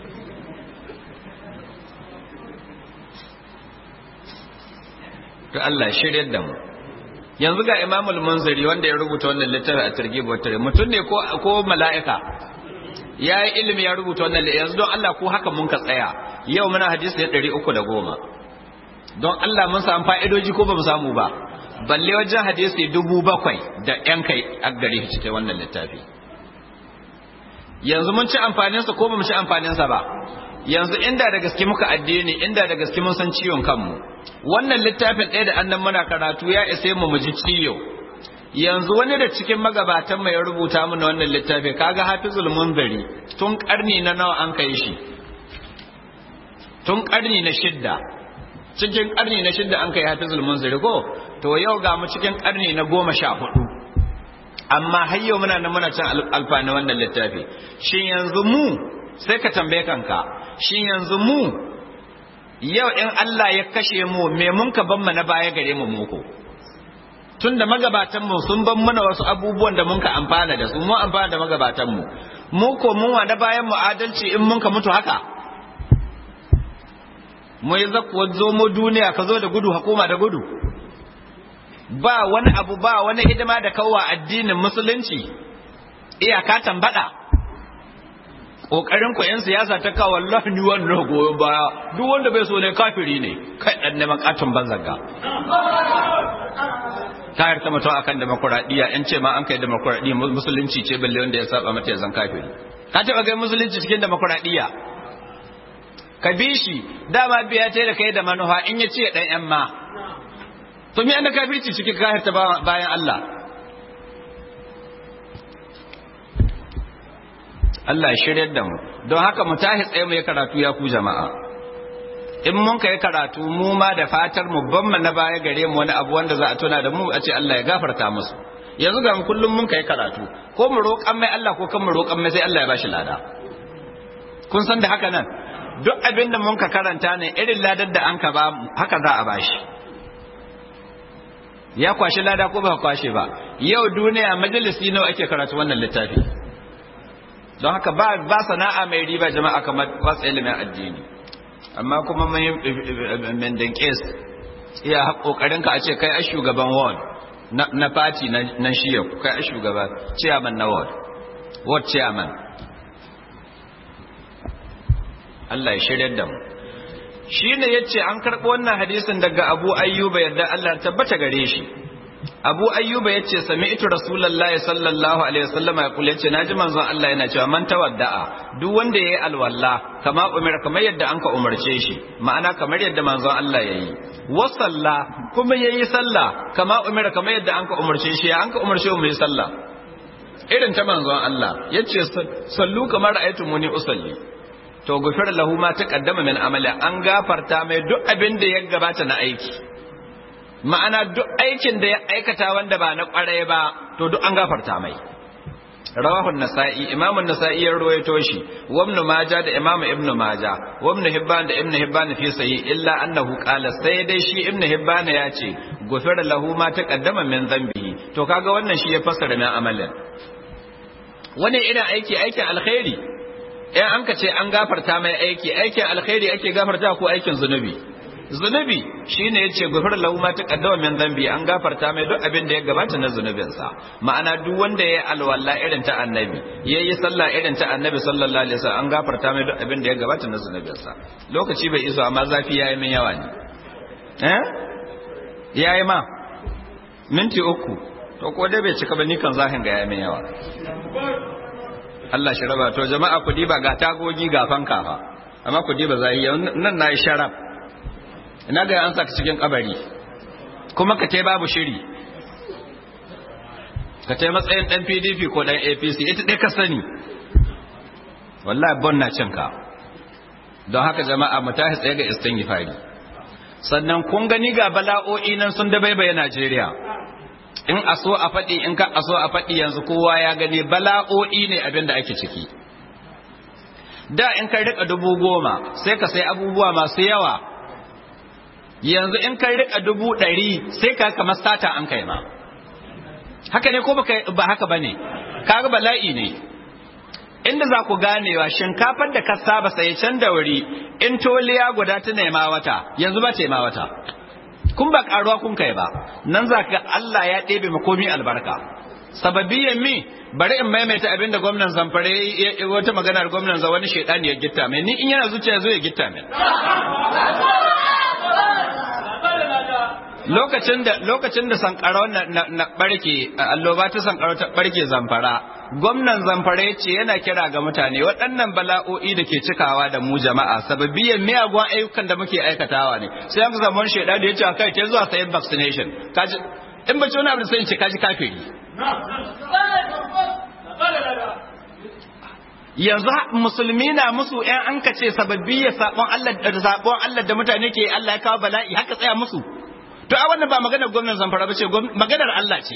to Allah ya shiryar da mu yanzu ga imamul munziri wanda ya rubuta wannan littafi a targhib wa tarhib mutum ne ko ko mala'ika ya yi ilimi ya rubuta wannan yanzu don Allah ko haka mun ka tsaya yau muna hadisi da ɗari uku da goma don Allah mun samu fa'idoji ko ba mu samu ba balle wajen hadisi dubu bakwai da ‘yan kai a gare shi cikin wannan littafi yanzu mun ci amfaninsa ko ba mu ci amfaninsa ba yanzu inda da gaske muka addini inda da gaske mun san ciwon kanmu wannan littafin ɗaya da annan muna karatu ya isa mu mu ji ciwo yanzu wani da cikin magabatan mai rubuta mana wannan littafi kaga hafizul munzari tun karni na nawa an kai shi tun karni na shidda cikin karni na shidda an kai hafizul munzari ko to yau ga mu cikin karni na goma sha hudu amma har yau muna nan muna cin alfani wannan littafi shin yanzu mu sai ka tambaye kanka shin yanzu mu yau in Allah ya kashe mu me mun ka ban na baya gare mu muku tun da magabatanmu sun ban mana wasu abubuwan da mun ka amfana da su mu amfana da magabatanmu mu ko mun wa na bayan mu adalci in mun ka mutu haka mu yi zakuwa zo mu duniya ka zo da gudu hakuma da gudu ba wani abu ba wani hidima da kawwa addinin musulunci iyaka tambada kokarin ku yan siyasa ta kawo wallahi ni wannan goyon baya duk wanda bai so ne kafiri ne kai dan neman katon banzaga kayar ta mutum akan demokuraɗiyya yan ce ma an kai demokuraɗiyya musulunci ce balle wanda ya saba mata ya zan kafiri ka taɓa kai musulunci cikin demokuraɗiyya ka bi shi dama biya ce da kai da manufa in ya ce dan yan ma to me da kafirci cikin kahir ta bayan Allah Allah shiryar da mu don haka mu tahi tsaye mu yi karatu ya ku jama'a in mun kai karatu mu ma da fatar mu ban mu na baya gare mu wani abu wanda za a tuna da mu a ce Allah ya gafarta musu yanzu ga mu kullum mun kai karatu ko mu roƙan mai Allah ko kan mu roƙan mai sai Allah ya bashi lada kun san da haka nan duk abin da mun ka karanta ne irin ladar da an ka ba haka za a bashi ya kwashi lada ko ba kwashe ba yau duniya majalisi nawa ake karatu wannan littafi don haka ba ba sana'a mai riba jama'a kamar wasu ilimin addini amma kuma mai mendin kes iya kokarin ka a ce kai a shugaban ward na party na shiya kai a shugaban chairman na ward ward chairman Allah ya shirya da mu shine yace an karɓo wannan hadisin daga Abu Ayyuba yadda Allah tabbata gare shi Abu Ayyuba yace sami'tu Rasulullahi sallallahu alaihi wasallam ya kula yace naji manzon Allah yana cewa man tawadda'a duk wanda yayi alwalla kama umar kamar yadda anka umarce shi ma'ana kamar yadda manzon Allah yayi wa salla kuma yayi sallah kama umar kamar yadda anka umarce shi ya anka umarce mu yi sallah irin ta manzon Allah yace sallu kamar muni usalli to gufir lahu ma taqaddama min amali an gafarta mai duk abin da ya gabata na aiki ma'ana duk aikin da ya aikata wanda ba na kwarai ba to duk an gafarta mai rawahu nasa'i imam an-nasa'i ya ruwaito shi wa ibn majah da imam ibn majah wa ibn hibban da ibn hibban fi sahih illa annahu qala sai dai shi ibn hibban ya ce gufira lahu ma taqaddama min dhanbihi to kaga wannan shi ya fassara min amalin wani irin aiki aikin alkhairi in an ka ce an gafarta mai aiki aikin alkhairi ake gafarta ko aikin zunubi zunubi shine yace gufar lahu ma taqaddama min dhanbi an gafarta mai duk abin da ya gabata na zunubinsa ma'ana duk wanda yayi alwala irin ta annabi yayi sallah irin ta annabi sallallahu alaihi wasallam an gafarta mai duk abin da ya gabata na zunubinsa lokaci bai iso amma zafi yayi min yawa ne eh yayi ma minti uku to ko dai bai cika ba ni kan zahin ga yayi min yawa Allah shi raba to jama'a ku diba ga tagogi ga fanka fa amma ku diba zai nan nayi sharaf ina ga an saka cikin kabari kuma ka tai babu shiri ka tai matsayin dan PDP ko dan APC ita dai ka sani wallahi bon na cin ka don haka jama'a mu tashi tsaye ga istighfari sannan kun gani ga bala'o'i nan sun dabaibaye Najeriya in aso a faɗi in ka aso a faɗi yanzu kowa ya gani bala'o'i ne abin da ake ciki da in ka rika dubu goma sai ka sai abubuwa masu yawa yanzu in ka rika dubu ɗari sai ka kamar sata an kai ma haka ne ko ba haka ba ne kaga bala'i ne inda za ku ganewa shinkafar da ka saba sai can da wuri in toliya guda ta nema wata yanzu ba ta nema wata kun ba karuwa kun kai ba nan za ka Allah ya ɗebe makomi albarka sababiyan mi bari in maimaita abinda gwamnan zamfare wata maganar gwamnan za wani shaidani ya gitta mai ni in yana zuciya zo ya gitta mai lokacin da lokacin da sankarau na, na, na barke alloba ta sankarau ta barke zamfara gwamnan zamfara ya ce yana kira ga mutane waɗannan bala'o'i da ke cikawa da mu jama'a sababiyan miyagun ayyukan da muke aikatawa ne sai an samu wani shaida da ya ce kai ke zuwa sayan vaccination kaji in bace wani abu da sai ce kaji kafiri yanzu musulmi na musu ɗan an ka ce sababbi ya sabon Allah da sabon Allah da mutane ke Allah ya kawo bala'i haka tsaya musu to a wannan ba maganar gwamnan zamfara ba ce maganar Allah ce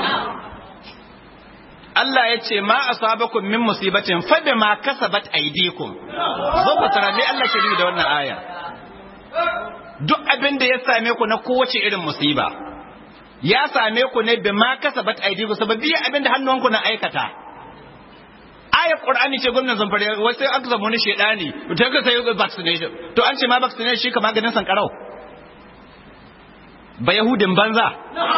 Allah ya ce ma asabakum min musibatin fa bima kasabat aydikum zo ku tara me Allah ke da wannan aya duk abin da ya same ku na kowace irin musiba ya same ku ne bima kasabat aydikum sababbi abin da hannunku na aikata ayar qur'ani ce gwamnan zamfara wasu aka zama wani shedani to ka sai vaccination to an ce ma vaccination shi ka maganin sankarau ba yahudin banza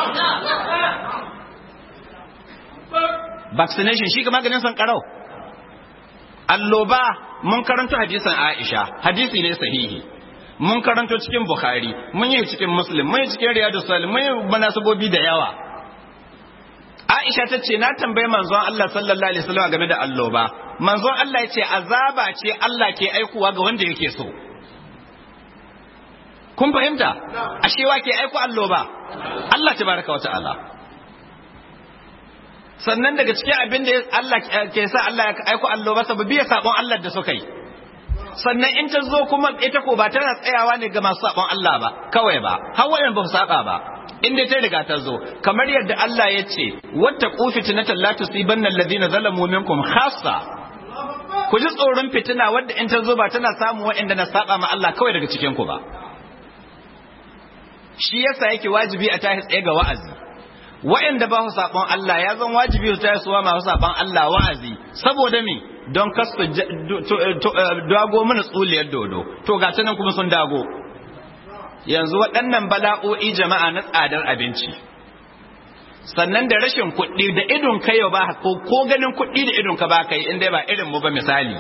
vaccination shi ka maganin sankarau alloba mun karanto hadisin aisha hadisi ne sahihi mun karanto cikin bukhari mun yi cikin muslim mun yi cikin riyadu salim mun yi manasabobi da yawa aisha ta ce na tambayi manzon Allah sallallahu alaihi wasallam game da alloba manzon Allah ya ce azaba ce Allah ke aikuwa ga wanda yake so kun fahimta ashe wa ke aiko alloba Allah tabaraka wa ta'ala sannan daga cikin abin da Allah ke sa Allah ya aiko alloba sababi ya sabon Allah da suka yi sannan in ta zo kuma ita ko ba tana tsayawa ne ga masu sabon Allah ba kawai ba har wayan ba su saba ba in dai ta riga ta zo kamar yadda Allah ya ce wata fitnatan la tusibanna alladhina zalamu minkum khassa ku ji tsoron fitina wadda in ta zo ba tana samu waɗanda na saba ma Allah kawai daga cikin ku ba shi yasa yake wajibi a tashi tsaye ga wa'azi waɗanda ba su saɓon Allah ya zan wajibi su tashi suwa masu saɓon Allah wa'azi saboda me don kasu dago mana tsuliyar dodo to ga nan kuma sun dago yanzu waɗannan bala'o'i jama'a na tsadar abinci sannan da rashin kuɗi da idon kai ba ko ko ganin kuɗi da idon ka ba kai inda ba irin mu ba misali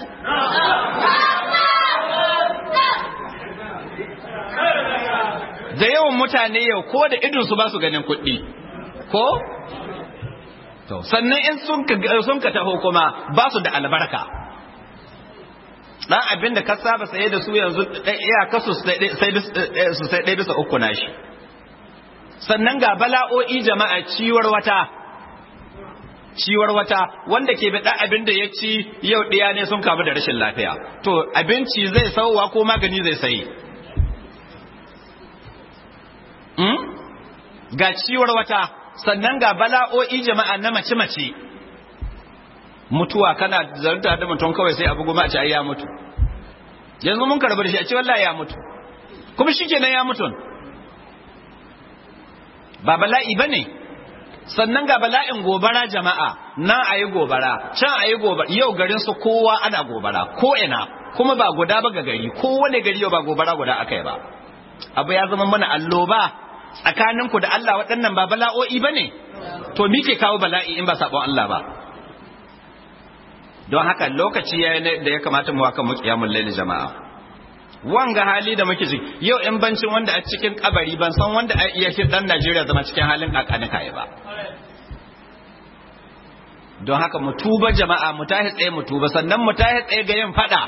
da yawan mutane yau ko da idon su ba su ganin kuɗi ko sannan in sun ka taho kuma ba su da albarka dan abin da ka saba saye da su yanzu iya kasu su sai ɗaya bisa uku na shi sannan ga bala'o'i jama'a ciwar wata ciwar wata wanda ke bi abin da ya ci yau ɗaya ne sun kamu da rashin lafiya to abinci zai sauwa ko magani zai sayi ga ciwar wata sannan ga bala'o'i jama'a na mace-mace mutuwa kana zarta da mutum kawai sai abu goma a ce ai ya mutu yanzu mun karbar shi a ce wallahi ya mutu kuma shi kenan ya mutu ba bala'i ba ne sannan ga bala'in gobara jama'a nan a yi gobara can a yi gobara yau garin su kowa ana gobara ko ina kuma ba guda ba ga gari kowane gari yau ba gobara guda aka yi ba abu ya zama mana alloba tsakaninku da Allah waɗannan ba bala'o'i ba ne to mi ke kawo bala'i in ba saɓon Allah ba don haka lokaci ya da ya kamata mu waka mu kiyamun laili jama'a wanga hali da muke ciki yau in bancin wanda a cikin kabari ban san wanda a iya shi dan Najeriya zama cikin halin kakanika ba don haka mu tuba jama'a mu tahi tsaye mu tuba sannan mu tahi tsaye ga yin fada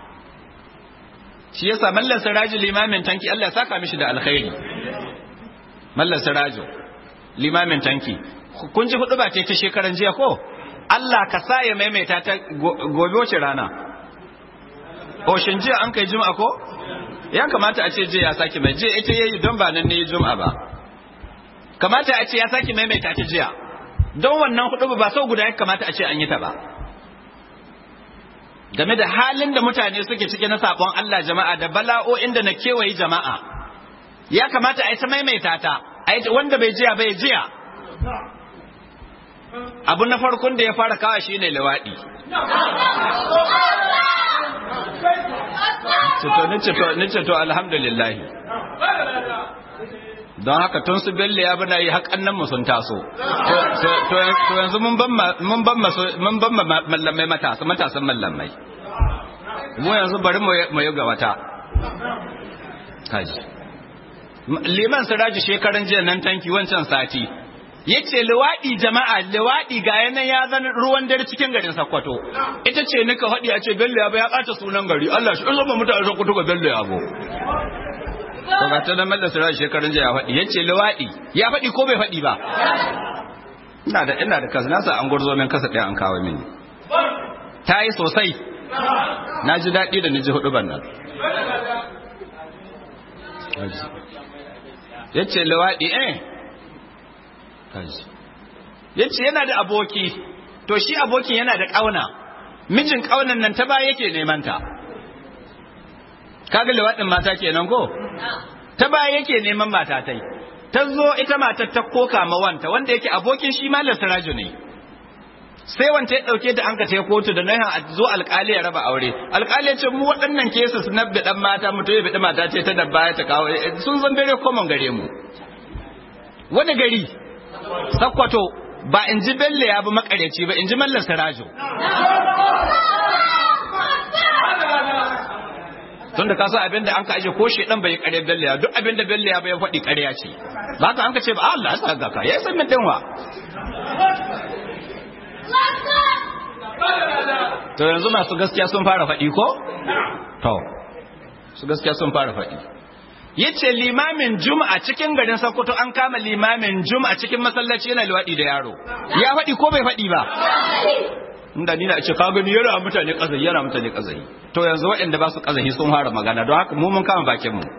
shi yasa mallan siraji limamin tanki Allah ya saka mishi da alkhairi mallan sirajo limamin tanki kun ji hudu ba ce ta shekaran jiya ko Allah ka sa ya maimaita ta gobe wace rana Oshin jiya an kai juma'a ko? Ya kamata a ce jiya ya sake mai jiya ita yayi don ba nan ne juma'a ba. Kamata a ce ya sake maimaita ta jiya. Don wannan hudu ba sau guda ya kamata a ce an yi ta ba. Game da halin da mutane suke ciki na sabon Allah jama'a da bala'o'in da na kewaye jama'a. Ya kamata a yi ta maimaita ta, wanda bai jiya bai jiya. Abu na farkon da ya fara kawa shi ne lewaɗi. Nice to alhamdulillah. Don haka tun su belle ya bana yi haƙan nan mu sun taso. To yanzu mun ban mallamai matasa, matasan mallamai. Mu yanzu bari mu yi ga wata. Kaji. Liman Siraji shekaran jiya nan tanki wancan sati. ya ce liwaɗi jama'a liwaɗi ga yanan ya zan ruwan dare cikin garin Sokoto ita ce nika haɗi a ce bello ya ya ɓata sunan gari Allah shi zama mutane Sokoto ga bello ya bo to ga ta nan mallan sura shekarun jiya ya faɗi ya ce liwaɗi ya faɗi ko bai faɗi ba ina da ina da kasa nasa an gurzo min kasa ɗaya an kawo mini ta yi sosai na ji daɗi da ni ji hudu ban nan ya ce liwaɗi eh ya ce yana da aboki to shi abokin yana da ƙauna mijin ƙaunan nan ta baya yake neman ta kaga lewaɗin mata kenan ko ta baya yake neman mata tai ta zo ita matar ta koka ma wanta wanda yake abokin shi malam siraju ne sai wanda ya dauke ta an ka tai kotu da nan a zo alkali ya raba aure alkali ya ce mu waɗannan cases na bidan mata mutum ya bidi mata ce ta dabba ya ta kawo sun zan dare common gare mu wani gari sakkwato ba in ji bello ya bi makaryaci ba in ji mallar sarajo tun da kasa abinda an ka aje ko shedan bai kare bello ya duk abinda bello ya bai faɗi ƙarya ce ba ka an ka ce ba Allah ya saka ka ya san min dinwa to yanzu masu gaskiya sun fara faɗi ko to su gaskiya sun fara faɗi yace limamin juma'a cikin garin Sokoto an kama limamin juma'a cikin masallaci yana liwadi da yaro ya faɗi ko bai faɗi ba inda ni na ce ka gani yana mutane kazayi yana mutane kazayi to yanzu waɗanda ba su kazayi sun fara magana don haka mu mun kama bakin mu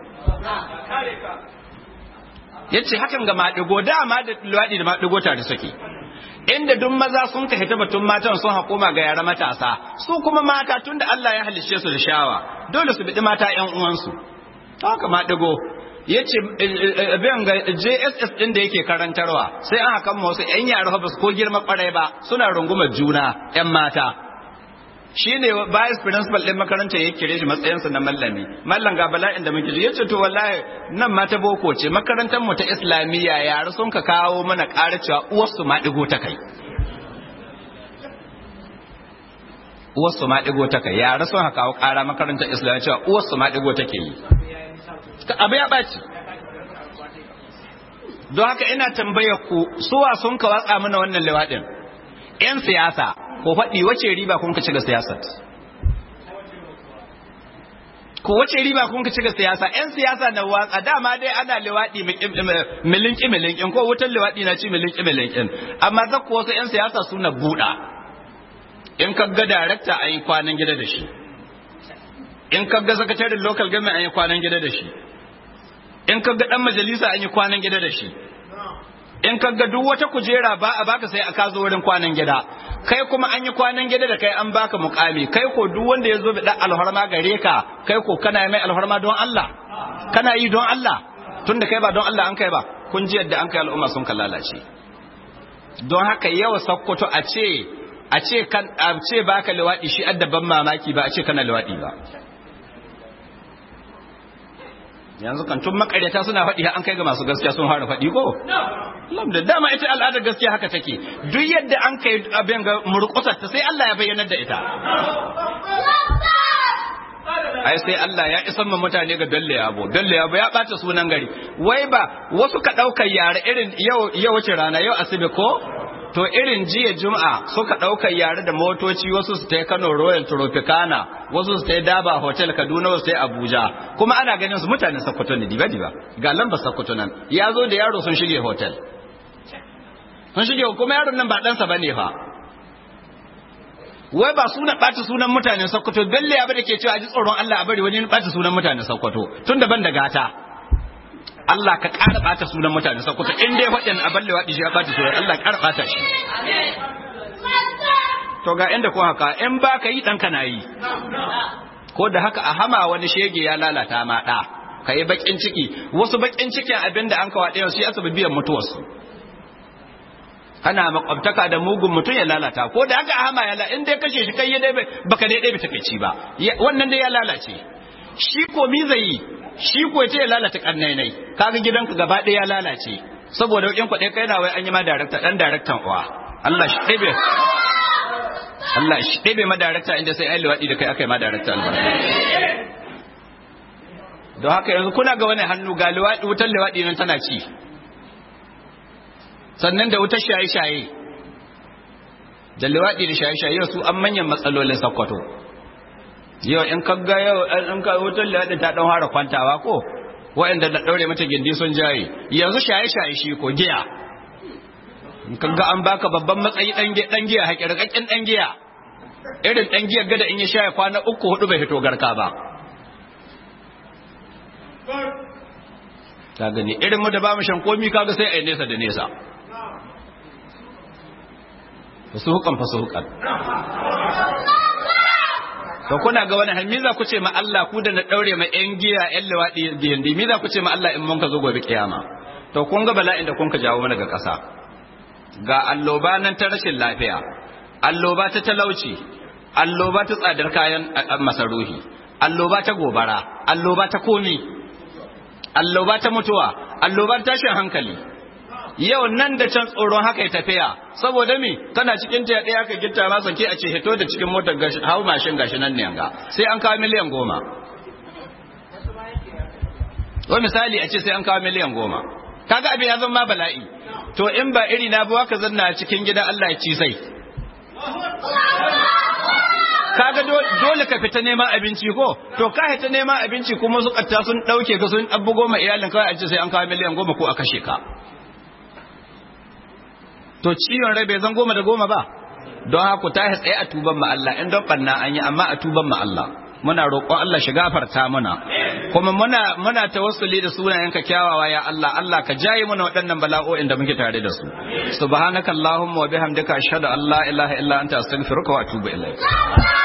yace hakan ga maɗigo dama da liwadi da maɗigo tare suke inda duk maza sun ka hita batun matan sun hakoma ga yara matasa su kuma mata tunda Allah ya halicce su da shawa dole su bidi mata ƴan uwansu haka ma digo yace abin ga JSS din da yake karantarwa sai an hakan wasu ƴan yara ba su ko girma kwarai ba suna rungumar juna ƴan mata shine vice principal din makarantar ya kire shi matsayinsa na mallami mallan ga bala'in da muke ji yace to wallahi nan ma ta boko ce makarantar mu ta islamiyya yara sun ka kawo mana ƙara cewa uwarsu ma digo ta kai uwarsu ma digo ta kai yara sun ka kawo ƙara makarantar islamiyya cewa uwarsu ma digo take yi abu ya ɓaci don haka ina tambayar ku suwa sun ka watsa mana wannan lewaɗin 'yan siyasa ko faɗi wace riba kun ka ci ga siyasar ko wace riba kun ka ci ga siyasa yan siyasa na watsa dama dai ana liwaɗi milinki milinkin ko wutar liwaɗi na ci milinki milinkin amma za ku wasu yan siyasa suna buɗa in ka ga darakta an yi kwanan gida da shi in ka ga sakatarin local government an yi kwanan gida da shi in ka ga ɗan majalisa an yi kwanan gida da shi in ka ga duk wata kujera ba a baka sai a kazo wurin kwanan gida kai kuma an yi kwanan gida da kai an baka mukami kai ko duk wanda ya zo da dan alharma gare ka kai ko kana mai alharma don Allah kana yi don Allah tunda kai ba don Allah an kai ba kun ji yadda an kai al'umma sun lalace don haka yawa sakkwato a ce a ce kan a ce baka liwadi shi addaban mamaki ba a ce kana liwadi ba yanzu kan tun makaryata suna faɗi an kai ga masu gaskiya sun fara faɗi ko da dama ita al'adar gaskiya haka take duk yadda an kai abin ga murƙusar ta sai Allah ya bayyanar da ita ai sai Allah ya isan ma mutane ga dalle yabo dalle yabo ya bata sunan gari wai ba wasu ka daukar yare irin yau yau wace rana yau asibi ko to irin jiya juma'a suka ɗaukar yare da motoci wasu su ta kano royal tropicana wasu su ta daba hotel kaduna wasu ta abuja kuma ana ganin su mutanen sakkwato ne diba diba ga lambar sakkwato nan ya zo da yaro sun shige hotel sun shige kuma yaron nan ba ɗansa ba ne fa wai ba suna ɓata sunan mutanen sakkwato belle ya da ke cewa a ji tsoron allah a bari wani ɓata sunan mutanen sakkwato tun daban da gata Allah ka ƙara ɓata sunan mutane sakuta in dai waɗanda a balle waɗi shi ya ɓata sunan Allah ƙara ɓata shi to ga inda ko haka in ba ka yi ɗanka na yi ko da haka a hama wani shege ya lalata ma ɗa ka yi baƙin ciki wasu baƙin cikin abin da an kawo ɗaya su ya sabi biyan mutuwarsu kana makwabtaka da mugun mutum ya lalata ko da haka a hama ya in dai kashe shi kai ya dai baka dai ɗaya takaici ba wannan dai ya lalace shi ko mi zai yi shi ko ce ya lalata karnainai kaga gidanka gaba ɗaya ya lalace saboda wakin kwaɗe kai na wai an yi ma darakta ɗan daraktan uwa Allah shi ɗebe Allah shi ɗebe ma darakta inda sai ai liwaɗi da kai aka yi ma darakta albarka don haka yanzu kuna ga wani hannu ga liwaɗi wutar liwaɗi nan tana ci sannan da wutar shaye-shaye da liwaɗi da shaye-shaye su an manyan matsalolin sakkwato yau in kaga yau in ka wutar da ta dan fara kwantawa ko waɗanda da daure mata gindi sun jaye yanzu shaye shaye shi ko giya in kaga an baka babban matsayi dan giya dan giya hakirkakken dan giya irin dan giya gada in ya shaye kwana uku hudu bai fito garka ba ta gani irin mu da ba mu shan komi kaga sai ai nesa da nesa fasuhukan fasuhukan to kuna ga wani hal za ku ce ma Allah ku da na daure ma yan giya yan lawadi gindi mi za ku ce ma Allah in mun ka zo gobe kiyama to kun ga bala'in da kun ka jawo mana ga ƙasa ga alloba nan ta rashin lafiya alloba ta talauci alloba ta tsadar kayan masaruhi alloba ta gobara alloba ta komi alloba ta mutuwa alloba ta tashin hankali yau nan da can tsoron haka ya tafiya saboda mi kana cikin ta ɗaya aka gitta masa ke a ce hito da cikin motar gashi hau mashin gashi nan ne yanga sai an kawo miliyan goma wa misali a ce sai an kawo miliyan goma kaga abin ya zama bala'i to in ba iri na ba ka zanna cikin gida Allah ya ci sai kaga dole ka fita neman abinci ko to ka fita neman abinci kuma su katta sun dauke ka sun abbu goma iyalin kawai a ce sai an kawo miliyan goma ko a kashe ka to ciwon rai bai zan goma da goma ba don haka ta tsaye a tuban ma Allah in don banna an yi amma a tuban ma Allah muna roƙon Allah shi gafarta muna kuma muna muna tawassuli da sunayenka kyawawa ya Allah Allah ka jaye muna waɗannan bala'o'in da muke tare da su subhanakallahumma wa bihamdika ashhadu an la ilaha illa anta astaghfiruka wa atubu ilaik